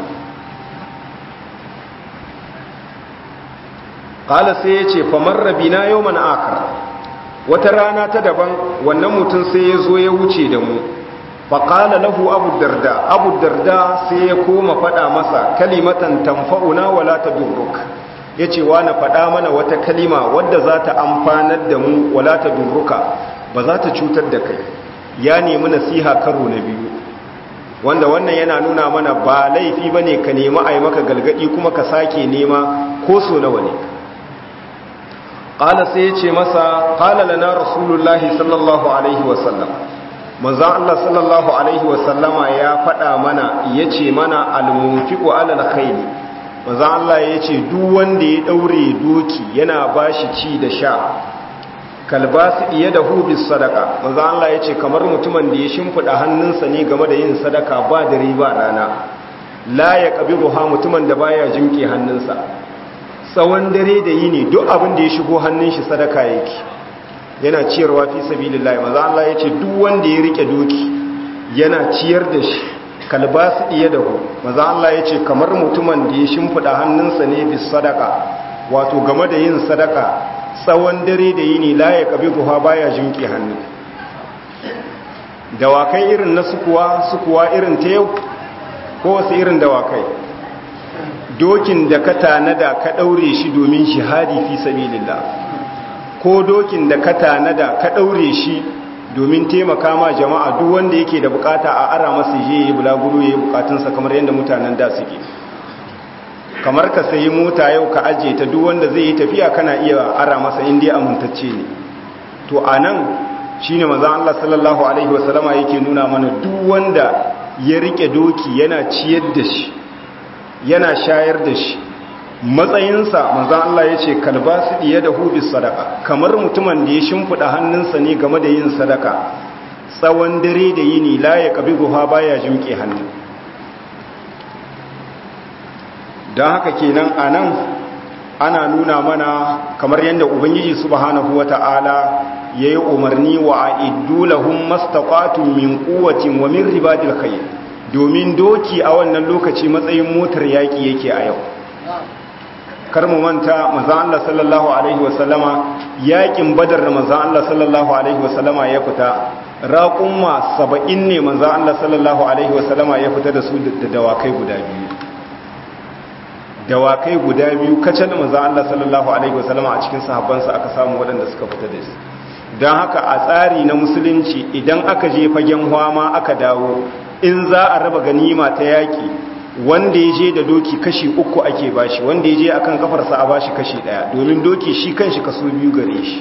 ƙala sai ya ce famar rabina yau mana akar wata rana ta daban wannan mutum sai ya zo ya wuce da mu faƙala lahu abu darda abu darda sai ya koma faɗa masa kalimatan tamfa'una wala ta durruk ya ce wa na faɗa mana wata kalima wadda za ta amfanar da mu wala ta durruka ba za ta cutar da kai ya nemi nasiha karo na biyu wanda wannan yana nuna mana ba laifi ba ne ka nema a yi maka galgadi kuma ka sake nema ko so nawa ne ƙala sai ya ce masa ƙala lana rasulullahi sallallahu alaihi wasallam manzan Allah sallallahu alaihi wasallama ya faɗa mana ya ce mana almunfiƙo alal khaili manzan Allah ya ce duk wanda ya ɗaure doki yana ba shi ci da sha kalbasu iya da hubis sadaka manzan Allah ya ce kamar mutumin da ya shimfiɗa hannunsa ne game da yin sadaka ba dare ba rana la ya ƙabi ruha mutumin da baya jimke hannunsa tsawon dare da yini duk abin da ya shigo hannun shi sadaka yake yana ciyarwa fi sabilillahi manzan Allah ya ce duk wanda ya rike doki yana ciyar da shi kalbasu iya da hu maza Allah ya ce kamar mutumin da ya shimfiɗa hannunsa ne bis sadaka wato game da yin sadaka tsawon dare da yini la ya kabi ruwa baya jinki hannu dawakai irin na sukuwa sukuwa irin ta yau ko wasu irin dawakai dokin da ka tanada ka ɗaure shi domin shihadi fi sabilillah ko dokin da ka tanada ka ɗaure shi domin taimaka ma jama'a duk wanda yake da bukata a ara masa je yi bulaguro ya yi bukatunsa kamar yadda mutanen da suke kamar ka sayi mota yau ka ajiye ta duk wanda zai yi tafiya kana iya ara masa inda amintacce ne to a nan shi ne mazan Allah sallallahu Alaihi wasallama yake nuna mana duk wanda ya rike doki yana ciyar da shi yana shayar da shi matsayinsa manzan Allah ya ce kalba su ɗiye da hubis sadaka kamar mutumin da ya shimfiɗa hannunsa ne game da yin sadaka tsawon dare da yini la ya ƙabi guha baya jimƙe hannu don haka kenan a nan ana nuna mana kamar yadda ubangiji subhanahu wa ta'ala ya yi umarni wa a idulahun mastaƙatun min ƙuwacin wa min ribadil khayr domin doki a wannan lokaci matsayin motar yaƙi yake a yau kar mu manta manzon Allah sallallahu alaihi wasallama yakin badar da manzon Allah sallallahu alaihi wasallama ya fita raqumma 70 ne manzon Allah sallallahu alaihi wasallama ya fita da su da dawakai guda biyu dawakai guda biyu kacal manzon Allah sallallahu alaihi wasallama a cikin sahabbansa aka samu waɗanda suka fita da su don haka a tsari na musulunci idan aka je fagen hwama aka dawo in za a raba ganima ta yaki wanda ya je da doki kashi uku ake bashi wanda ya je akan kafarsa a bashi kashi daya domin doki shi kanshi kaso biyu gare shi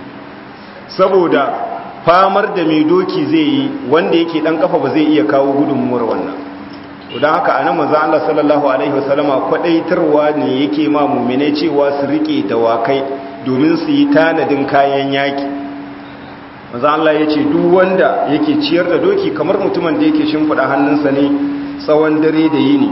saboda famar da mai doki zai yi wanda yake dan kafa ba zai iya kawo gudunmuwar wannan don haka anan manzo Allah sallallahu alaihi wasallama kwadaitarwa ne yake ma mu'mine cewa su rike dawakai domin su yi tanadin kayan yaki manzo Allah ya ce duk wanda yake ciyar da doki kamar mutumin da yake shimfida hannunsa ne tsawon dare da yini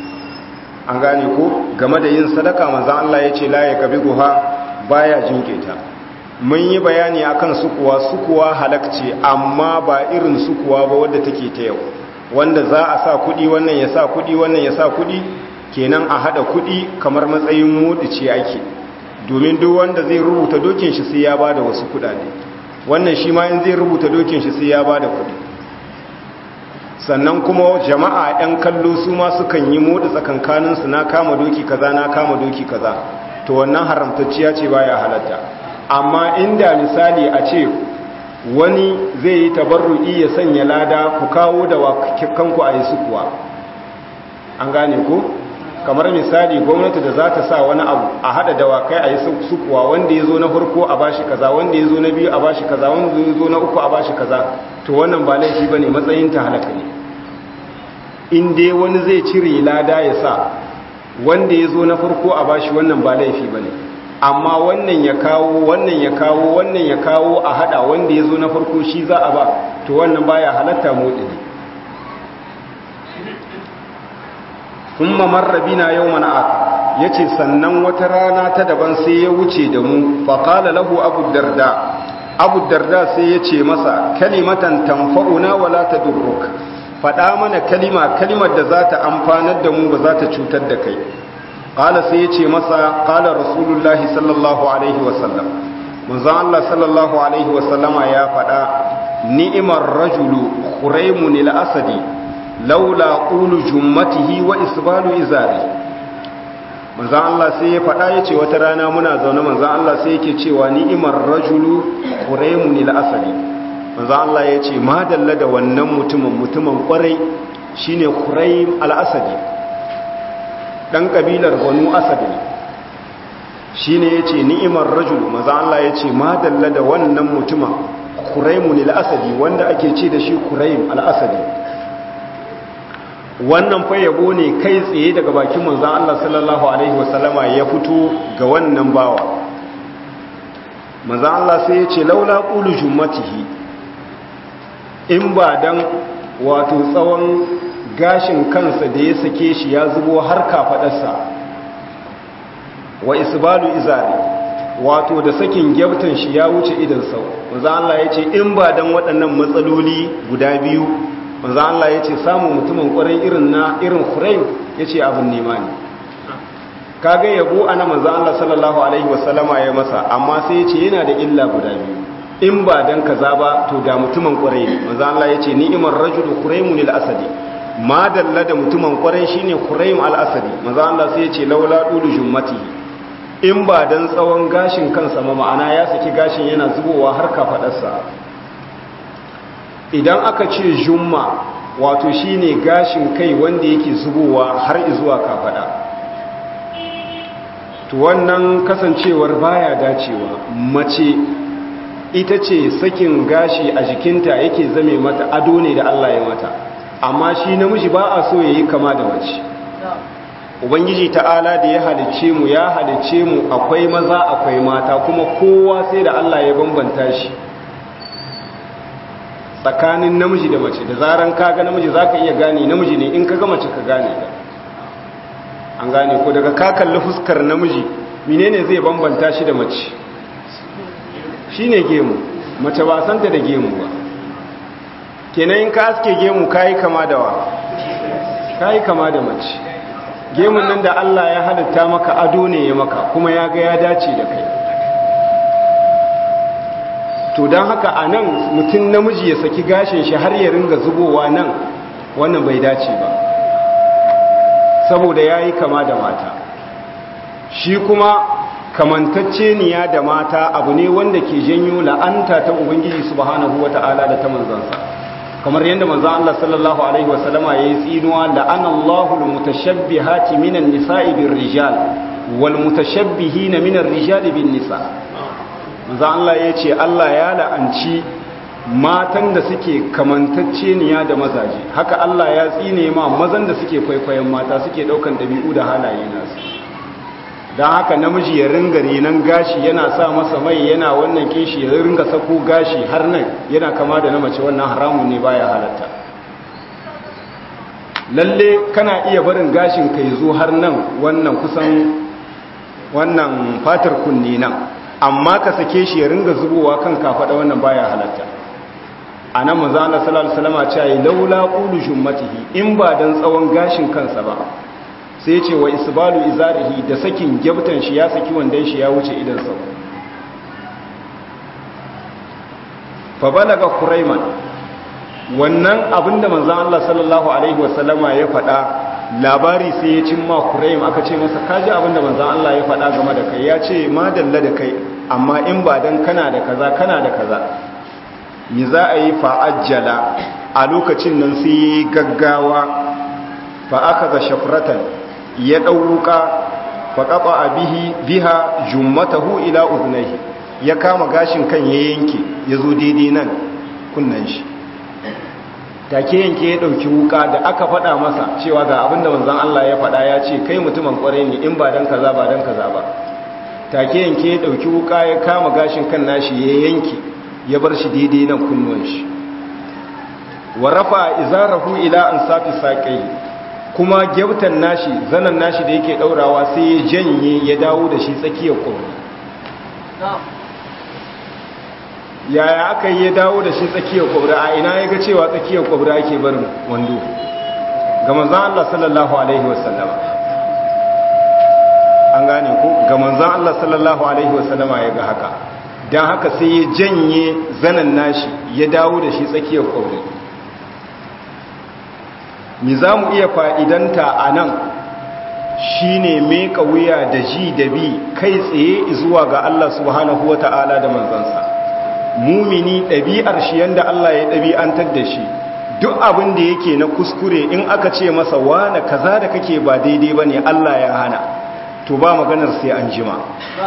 an gane ko game da yin sadaka manzan Allah ya ce la ya kabi guha baya jinketa mun yi bayani akan sukuwa sukuwa halakce amma ba irin sukuwa ba wadda take ta yau wanda za a sa kudi wannan ya sa kudi wannan ya sa kudi kenan a hada kudi kamar matsayin mudice ake domin duk wanda zai rubuta dokin shi sai ya bada wasu kudade wannan shi ma in zai rubuta dokin shi sai ya bada kudi sannan kuma jama'a 'yan kallo su ma sukan yi moda tsakankaninsu na kama doki kaza na kama doki kaza to wannan haramtacciya ce baya halatta amma inda misali a ce wani zai yi tabarru'i ya sanya lada ku kawo da kanku a yi sukuwa an gane ku kamar misali gwamnati da za ta sa wani abu a hada dawakai a yi sukuwa wanda ya zo na farko a bashi kaza wanda ya zo na biyu a bashi kaza wanda ya zo na uku a bashi kaza to wannan ba laifi ba ne matsayin ta halaka ne in dai wani zai cire lada ya sa wanda ya zo na farko a bashi wannan ba laifi ba ne amma wannan ya kawo wannan ya kawo wannan ya kawo a hada wanda ya zo na farko shi za a ba to wannan baya halatta motsi ne kuma marrabina yau mana aka ya ce sannan wata rana ta daban sai ya wuce da mu faƙala lahu abu darda abu darda sai ya ce masa kalimatan tamfa'una wala ta durruk faɗa mana kalima kalimar da za ta amfanar da mu ba za ta cutar da kai ƙala sai ya ce masa ƙala rasulullahi sallallahu alaihi wasallam manzan Allah sallallahu alaihi wasallama ya faɗa ni'imar rajulu khuraimun al-asadi laula qulu jummatihi wa isbalu izari manzan Allah sai ya faɗa ya ce wata rana muna zaune manzan Allah sai yake cewa ni'imar rajulu khuraimun al-asadi manzan Allah ya ce madalla da wannan mutumin mutumin kwarai shine Khuraym al-Asadi dan kabilar Banu Asad ne shine yace ni'imar rajul maza Allah yace ma dalla da wannan mutuma Khuraymun al-Asadi wanda ake ce da shi Khuraym al-Asadi wannan fa yabo ne kai tsaye daga bakin manzon Allah sallallahu alaihi wasallama ya fito ga wannan bawa manzon Allah sai yace laula qulu jummatihi in ba dan wato tsawon gashin kansa da ya sake shi ya zubo har kafadarsa wa isbalu izari wato da sakin gyautan shi ya wuce idan sau manzo Allah ya ce in ba dan waɗannan matsaloli guda biyu manzo Allah ya ce samun mutumin ƙwarai irin na irin Khuraym ya ce abin nema ne kaga yabo ana manzo Allah sallallahu alaihi wasallama ya masa amma sai ya ce yana da illa guda biyu in ba dan kaza ba to da mutumin kwarai ne manzo Allah yace ni'imar rajulu quraymun al-asadi ma dalla da mutumin kwarai shine quraym al-asadi manzo Allah sai yace laula dulu jummati in ba dan tsawon gashin kansa ma ma'ana ya saki gashin yana zubowa har kafadarsa idan aka ce jumma wato shine gashin kai wanda yake zubowa har zuwa kafada to wannan kasancewar baya dacewa mace ita ce sakin gashi a jikinta yake zame mata ado ne da Allah ya mata amma shi namiji ba a so yayi kama da mace ubangiji ta'ala da ya halicce mu ya halicce mu akwai maza akwai mata kuma kowa sai da Allah ya bambanta shi tsakanin namiji da mace da zaran kaga namiji zaka iya gane namiji ne in kaga mace ka gane an gane ko daga ka kalli fuskar namiji menene zai bambanta shi da mace shi ne gemu mace ba santa da gemu ba kenan in ka aske gemu kayi kama da wa kayi kama da mace gemun nan da Allah ya halitta maka ado ne ya maka kuma ya ga ya dace da kai to don haka a nan mutum namiji ya saki gashin shi har ya ringa zubowa nan wannan bai dace ba saboda ya yi kama da mata shi kuma kamantacce niya da mata abu ne wanda ke janyo la'anta ta ubangiji subhanahu wata'ala da ta manzansa kamar yadda manzan Allah sallallahu alaihi wasallama yayi tsinuwa la'anallahu almutashabbihati minan nisa'i birrijal wal mutashabbihina minar rijali bin nisa manzan Allah yace Allah ya la'anci matan da suke kamantacce niya da mazaje haka Allah ya tsine ma mazan da suke kwaikwayon mata suke daukan dabi'u da halaye nasu don haka namiji ya ringa renon gashi yana sa masa mai yana wannan kishi ya ringa sako gashi har nan yana kama da na mace wannan haramun ne baya halatta lalle kana iya barin gashin ka zo har nan wannan kusan wannan fatar kunne nan amma ka sake shi ya ringa zubowa kan kafada wannan baya halatta a nan maza Allah sallallahu alaihi wasallam ce ai laula qulu jummatihi in ba dan tsawon gashin kansa ba sai ce wa isbalu izarihi da sakin gyabtan shi ya saki wandan shi ya wuce idan sau fa balaga kuraiman wannan abinda manzon Allah sallallahu alaihi wasallama ya faɗa labari sai ya cimma kuraim aka ce masa kaji abinda manzon Allah ya faɗa game da kai ya ce ma dalla da kai amma in ba dan kana da kaza kana da kaza mi za a yi fa'ajjala a lokacin nan sai gaggawa fa aka ga shafratan ya ɗauka faƙaɓa a biha jummatahu ila uzunaihi ya kama gashin kan ya yanke ya zo daidai nan kunnan shi take yanke ya ɗauki wuka da aka faɗa masa cewa ga abinda manzan Allah ya faɗa ya ce kai mutumin ƙwarai ne in ba don kaza ba don kaza ba take yanke ya ɗauki wuka ya kama gashin kan nashi ya yanke ya bar shi daidai nan kunnuwan shi wa rafa izarahu ila an safi saƙai kuma gyautan nashi zanen nashi da yake daurawa sai ya janye ya dawo da shi tsakiyar kwabri yaya aka yi ya dawo da shi tsakiyar kwabri a ina ya ga cewa tsakiyar kwabri ake barin wando ga manzan Allah sallallahu Alaihi wasallama an gane ku ga manzan Allah sallallahu Alaihi wasallama ya ga haka don haka sai ya janye zanen nashi ya dawo da shi tsakiyar kwabri mi za mu iya fa'idanta a nan shi ne meka wuya da ji da bi kai tsaye zuwa ga Allah subhanahu wa ta'ala da manzansa mumini ɗabi'ar shi yadda Allah ya ɗabi'antar da shi duk abin da yake na kuskure in aka ce masa wane kaza da kake ba daidai bane Allah ya hana to ba maganar sai an jima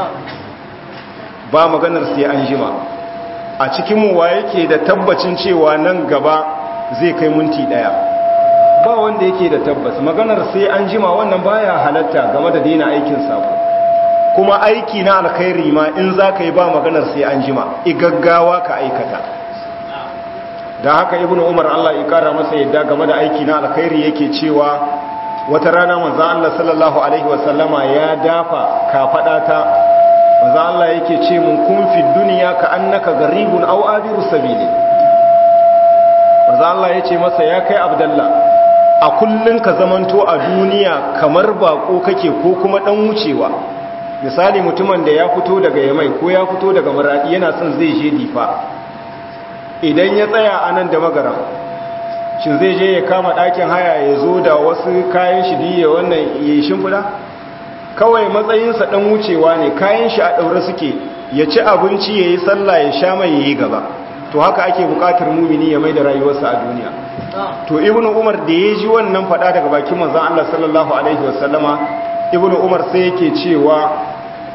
ba maganar sai an jima a cikin mu wa yake da tabbacin cewa nan gaba zai kai minti daya ba wanda yake da tabbas maganar sai an jima wannan baya halatta game da daina aikin sako kuma aiki na alkhairi ma in za ka yi ba maganar sai an jima igaggawa ka aikata da haka ibn umar Allah ya kara masa yadda game da aiki na alkhairi yake cewa wata rana manzon Allah sallallahu alaihi wasallama ya dafa kafada ta manzon Allah yake ce mun kun fi duniya ka annaka garibun aw abiru sabili manzon Allah yace masa ya kai abdallah a kullun ka zamanto a duniya kamar bako kake ko kuma dan wucewa misali mutumin da ya fito daga yamai ko ya fito daga maradi yana son zai je difa idan ya tsaya a nan da magaram shi zai je ya kama ɗakin haya ya zo da wasu kayan shi diya wannan ya shimfiɗa kawai matsayinsa ɗan wucewa ne kayan shi a ɗaure suke ya ci abinci ya yi sallah ya sha mai ya yi gaba to haka ake buƙatar mumini ya mai da rayuwarsa a duniya to ibnu umar da ya ji wannan faɗa daga bakin manzon Allah sallallahu alaihi wasallama ibnu umar sai yake cewa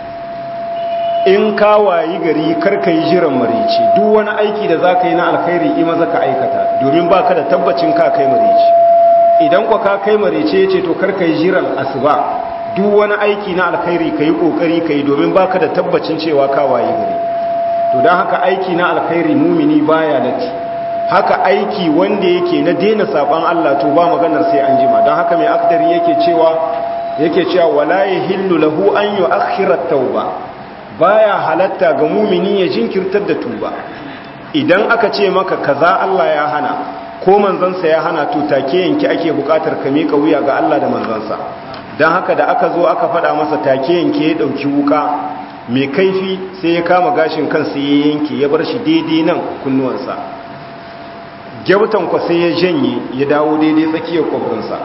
in ka wayi gari karka yi jiran marici duk wani aiki da za ka yi na alkhairi ima za ka aikata domin ba ka da tabbacin ka kai marici idan kwa ka kai marici ya ce to karka yi jiran asuba duk wani aiki na alkhairi ka yi ƙoƙari ka yi domin ba ka da tabbacin cewa ka wayi gari to don haka aiki na alkhairi mumini baya lati haka aiki wanda yake na daina saban Allah to ba maganar sai an jima don haka mai akdari yake cewa yake cewa wala yahillu lahu an yu'akhkhira at-tauba baya halatta ga mumini ya jinkirtar da tuba idan aka ce maka kaza Allah ya hana ko manzansa ya hana to take yanki ake bukatar ka mika wuya ga Allah da manzansa dan haka da aka zo aka fada masa take yanke ya dauki wuka mai kaifi sai ya kama gashin kansa ya yanke ya bar shi daidai nan kunnuwansa gyautan kwa sai ya janye ya dawo daidai tsakiyar kwabrinsa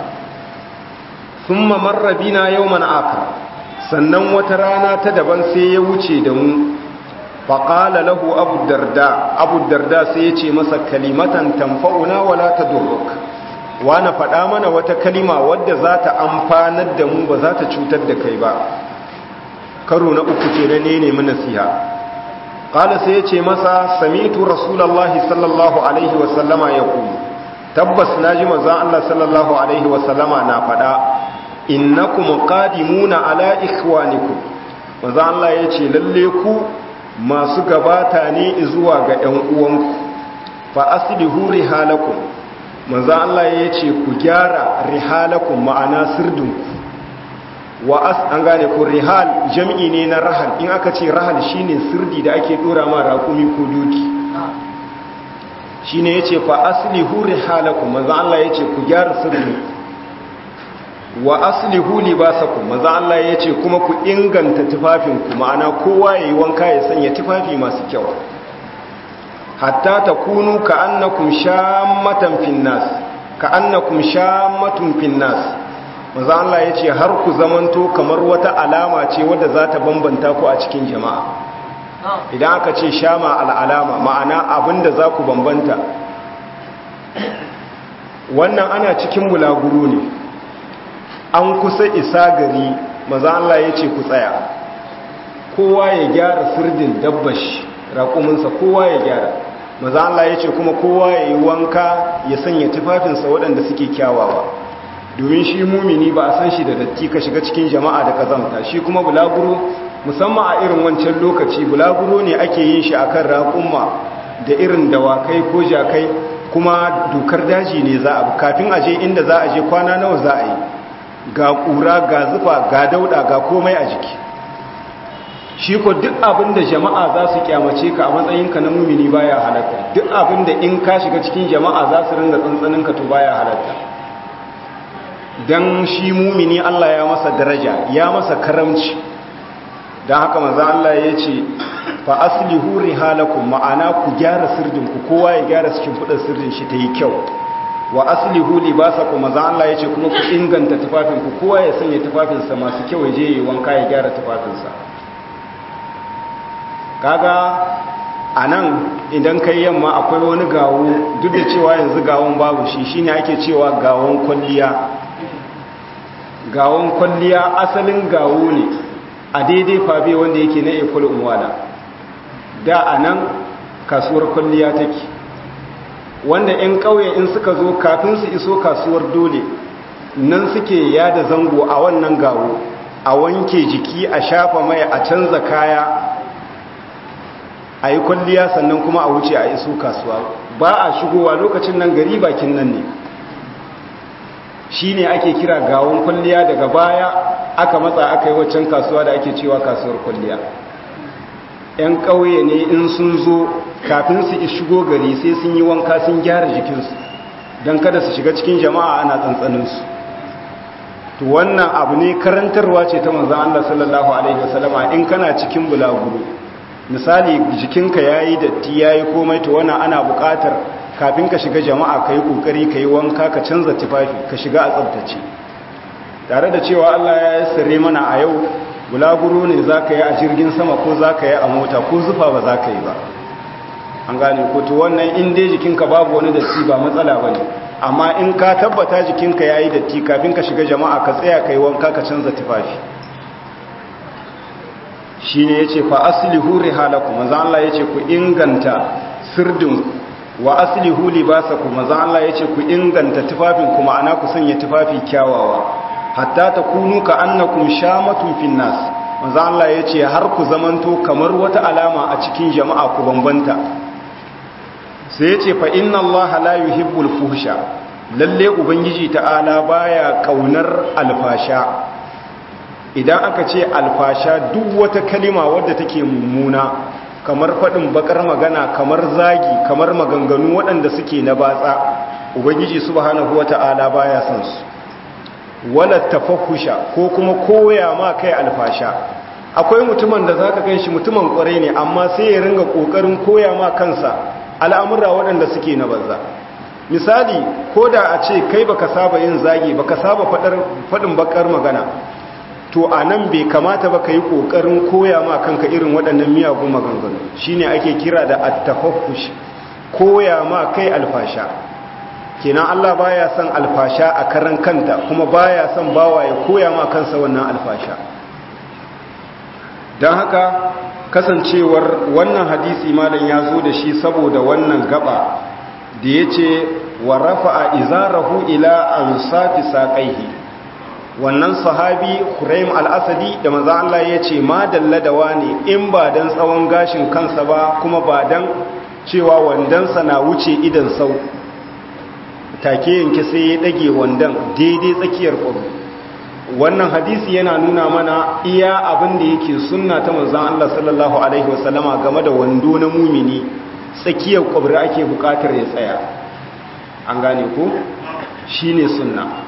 thumma marra bina yawman akar sannan wata rana ta daban sai ya wuce da mu faƙala lahu abu darda abu darda sai ya ce masa kalimatan tamfa'una wala ta durruk wani faɗa mana wata kalima wadda za ta amfanar da mu ba za ta cutar da kai ba karo na uku ke na ne nemi nasiha ƙala sai ya ce masa samitu rasulallah sallallahu alaihi wasallama ya ku tabbas na ji mazan allah sallallahu alaihi wasallama na faɗa innakum qadimuna ala ikhwanikum manzo Allah yace lalle ku masu gabata ne zuwa ga ƴan uwanku fa aslihu rihalakum manzo Allah yace ku gyara rihalakum ma'ana sirdinku wa as an gane ku rihal jam'i ne na rahal in aka ce rahal shine sirdi da ake dora ma raƙumi ko doki shine yace fa aslihu rihalakum manzo Allah yace ku gyara sirdinku wa aslihu libasakum maza Allah ya ce kuma ku inganta tufafinku ma'ana kowa ya yi wanka ya sanya tufafi masu kyau hatta takunu ka annakum shammatan finnas ka annakum shammatun finnas maza Allah ya ce har ku zamanto kamar wata alama ce wadda za ta bambanta ku a cikin jama'a idan aka ce shama al'alama ma'ana abinda za ku bambanta wannan ana cikin bulaguro ne an kusa isa gari maza Allah ya ce ku tsaya kowa ya gyara sirdin dabbashi raƙuminsa kowa ya gyara maza Allah ya ce kuma kowa ya yi wanka ya sanya tufafinsa waɗanda suke kyawawa domin shi mumini ba a san shi da datti ka shiga cikin jama'a da kazamta shi kuma bulaguro musamman a irin wancan lokaci bulaguro ne ake yin shi akan raƙumma da irin dawakai ko jakai kuma dokar daji ne za a kafin aje inda za a je kwana nawa za a yi ga ƙura ga zufa ga dauda ga komai a jiki shi ko duk abin da jama'a za su kyamace ka a matsayinka na mumini baya halatta duk abin da in ka shiga cikin jama'a za su ringa tsantsaninka to baya halatta don shi mumini Allah ya masa daraja ya masa karamci don haka maza Allah ya ce fa aslihu rihalakum ma'ana ku gyara sirdinku kowa ya gyara cikin fudar sirdin shi ta yi kyau wa aslihu libasakum maza Allah yace kuma ku inganta tufafinku kowa ya sanya tufafinsa masu kyau je yi wanka ya gyara tufafinsa kaga a nan idan kai yamma akwai wani gawo duk da cewa yanzu gawon babu shi shine ake cewa gawon kwalliya gawon kwalliya asalin gawo ne a daidai fabe wanda yake na ekul umwala da a nan kasuwar kwalliya take wanda 'yan ƙauye in suka zo kafin su iso kasuwar dole nan suke yada zango a wannan gawo a wanke jiki a shafa mai a canza kaya a yi kwalliya sannan kuma a wuce a iso kasuwa ba a shigowa lokacin nan gari bakin nan ne shi ne ake kira gawon kwalliya daga baya aka matsa aka yi waccan kasuwa da ake cewa kasuwar kwalliya 'yan ƙauye ne in sun zo kafin su shigo gari sai sun yi wanka sun gyara jikinsu don kada su shiga cikin jama'a ana tsantsaninsu to wannan abu ne karantarwa ce ta manzan Allah sallallahu Alaihi wasallama in kana cikin bulaguro misali jikinka ya yi datti ya yi komai to wannan ana buƙatar kafin ka shiga jama'a ka yi ƙoƙari ka yi wanka ka canza tufafi ka shiga a tsabtace tare da cewa Allah ya yi sare mana a yau bulaguro ne za ka yi a jirgin sama ko za ka yi a mota ko zufa ba za ka yi ba an gane ko to wannan in dai jikinka babu wani datti ba matsala ba ne amma in ka tabbata jikinka ya yi datti kafin ka shiga jama'a ka tsaya ka yi wanka ka canza tufafi shi ne ya ce fa aslihu rihalaku maza Allah ya ce ku inganta sirdinku wa aslihu libasaku maza Allah ya ce ku inganta tufafin kuma ana ku sanya tufafi kyawawa hatta ta kunu ka annakum shamatun fin nas maza Allah ya ce har ku zamanto kamar wata alama a cikin jama'a ku bambanta sai ya ce fa inna Allah la yuhibbul fuhsha lalle ubangiji ta'ala baya kaunar alfasha idan aka ce alfasha duk wata kalima wadda take mummuna kamar faɗin bakar magana kamar zagi kamar maganganu waɗanda suke na batsa ubangiji subhanahu wata'ala baya son su wala tafahusha ko kuma koya ma kai alfasha akwai mutumin da zaka ganshi mutumin kwarai ne amma sai ya ringa kokarin koya ma kansa al'amura waɗanda suke na banza misali ko da a ce kai baka saba yin zagi baka saba faɗin bakar magana to a nan bai kamata ba ka yi ƙoƙarin koya ma kanka irin waɗannan miyagun maganganu shi ne ake kira da attafafush koya ma kai alfasha kenan Allah baya son alfasha a karan kanta kuma baya son bawa ya koya ma kansa wannan alfasha don haka kasancewar wannan hadisi malam ya zo da shi saboda wannan gaba da ya ce wa rafa'a izarahu ila ansafi saƙaihi wannan sahabi Huraim al-Asadi da manzo Allah ya ce ma dalladawa ne in ba dan tsawon gashin kansa ba kuma ba dan cewa wandansa na wuce idan sau take yanke sai ya dage wandan daidai tsakiyar ƙwabi wannan hadisi yana nuna mana iya abin da yake sunna ta manzo Allah sallallahu alaihi wasallama game da wando na mumini tsakiyar ƙwabri ake buƙatar ya tsaya an gane ko shine sunna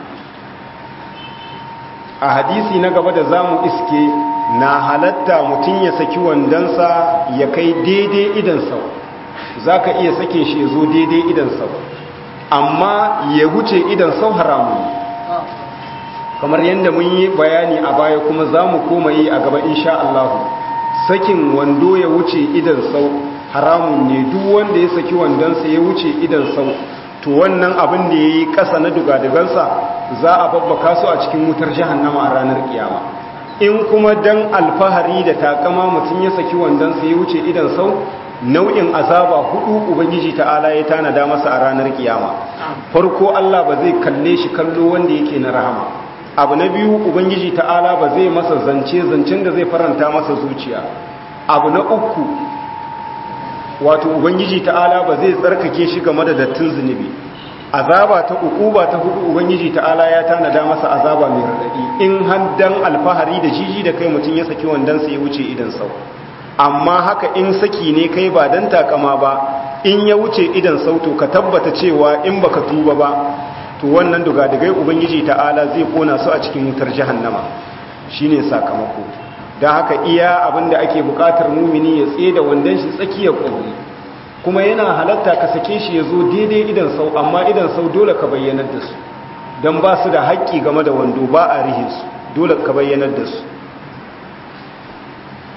a hadisi na gaba da zamu iske na halatta mutum ya saki wandansa ya kai daidai idan sau za ka iya sake shi ya zo daidai idan sau amma ya wuce idan sau haramun kamar yadda mun yi bayani a baya kuma za mu koma yi a gaba insha Allah sakin wando ya wuce idan sau haramun ne duk wanda ya saki wandonsa ya wuce idan sau to wannan abin da ya yi ƙasa na dugadugansa za a babbaka su a cikin wutar jahannama a ranar kiyama in kuma dan alfahari da takama mutum ya saki wandonsa ya wuce idan sau nau'in azaba hudu ubangiji ta'ala ya tanada masa a ranar kiyama farko Allah ba zai kalle shi kallo wanda yake na rahama abu na biyu ubangiji ta'ala ba zai masa zance zancen da zai faranta masa zuciya abu na uku wato ubangiji ta'ala ba zai tsarkake shi game da dattin zunubi azaba ta ukuba ta hudu ubangiji ta'ala ya tanada masa azaba mai radadi in haddan alfahari da jiji da kai mutum ya saki wandan sa ya wuce idan sau amma haka in saki ne kai ba dan takama ba in ya wuce idan sau to ka tabbata cewa in baka tuba ba to wannan dugadigai ubangiji ta'ala zai kona su a cikin wutar jahannama shine sakamako don haka iya abinda ake bukatar mumini ya tsaye da wandan shi tsakiyar ƙwari kuma yana halatta ka sake shi ya zo daidai idan sau amma idan sau dole ka bayyanar da su don ba su da haƙƙi game da wando ba a rihe su dole ka bayyanar da su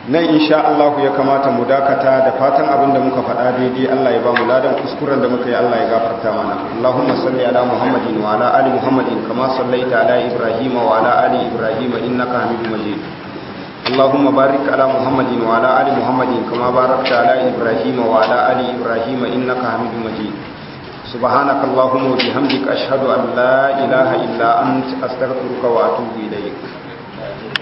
nan insha Allah ya kamata mu dakata da fatan abin da muka faɗa daidai Allah ya ba mu ladan kuskuren da muka yi Allah ya gafarta mana Allahumma salli ala Muhammadin wa ala ali Muhammadin kama sallaita ala Ibrahim wa ala ali Ibrahim innaka Hamidum Majid Allahumma barik ala Muhammadin wa ala ali Muhammadin kama barakta ala Ibrahim wa ala ali Ibrahim innaka Hamidum Majid سبحانك اللهم وبحمدك أشهد أن لا إله إلا أنت أستغفرك وأتوب إليك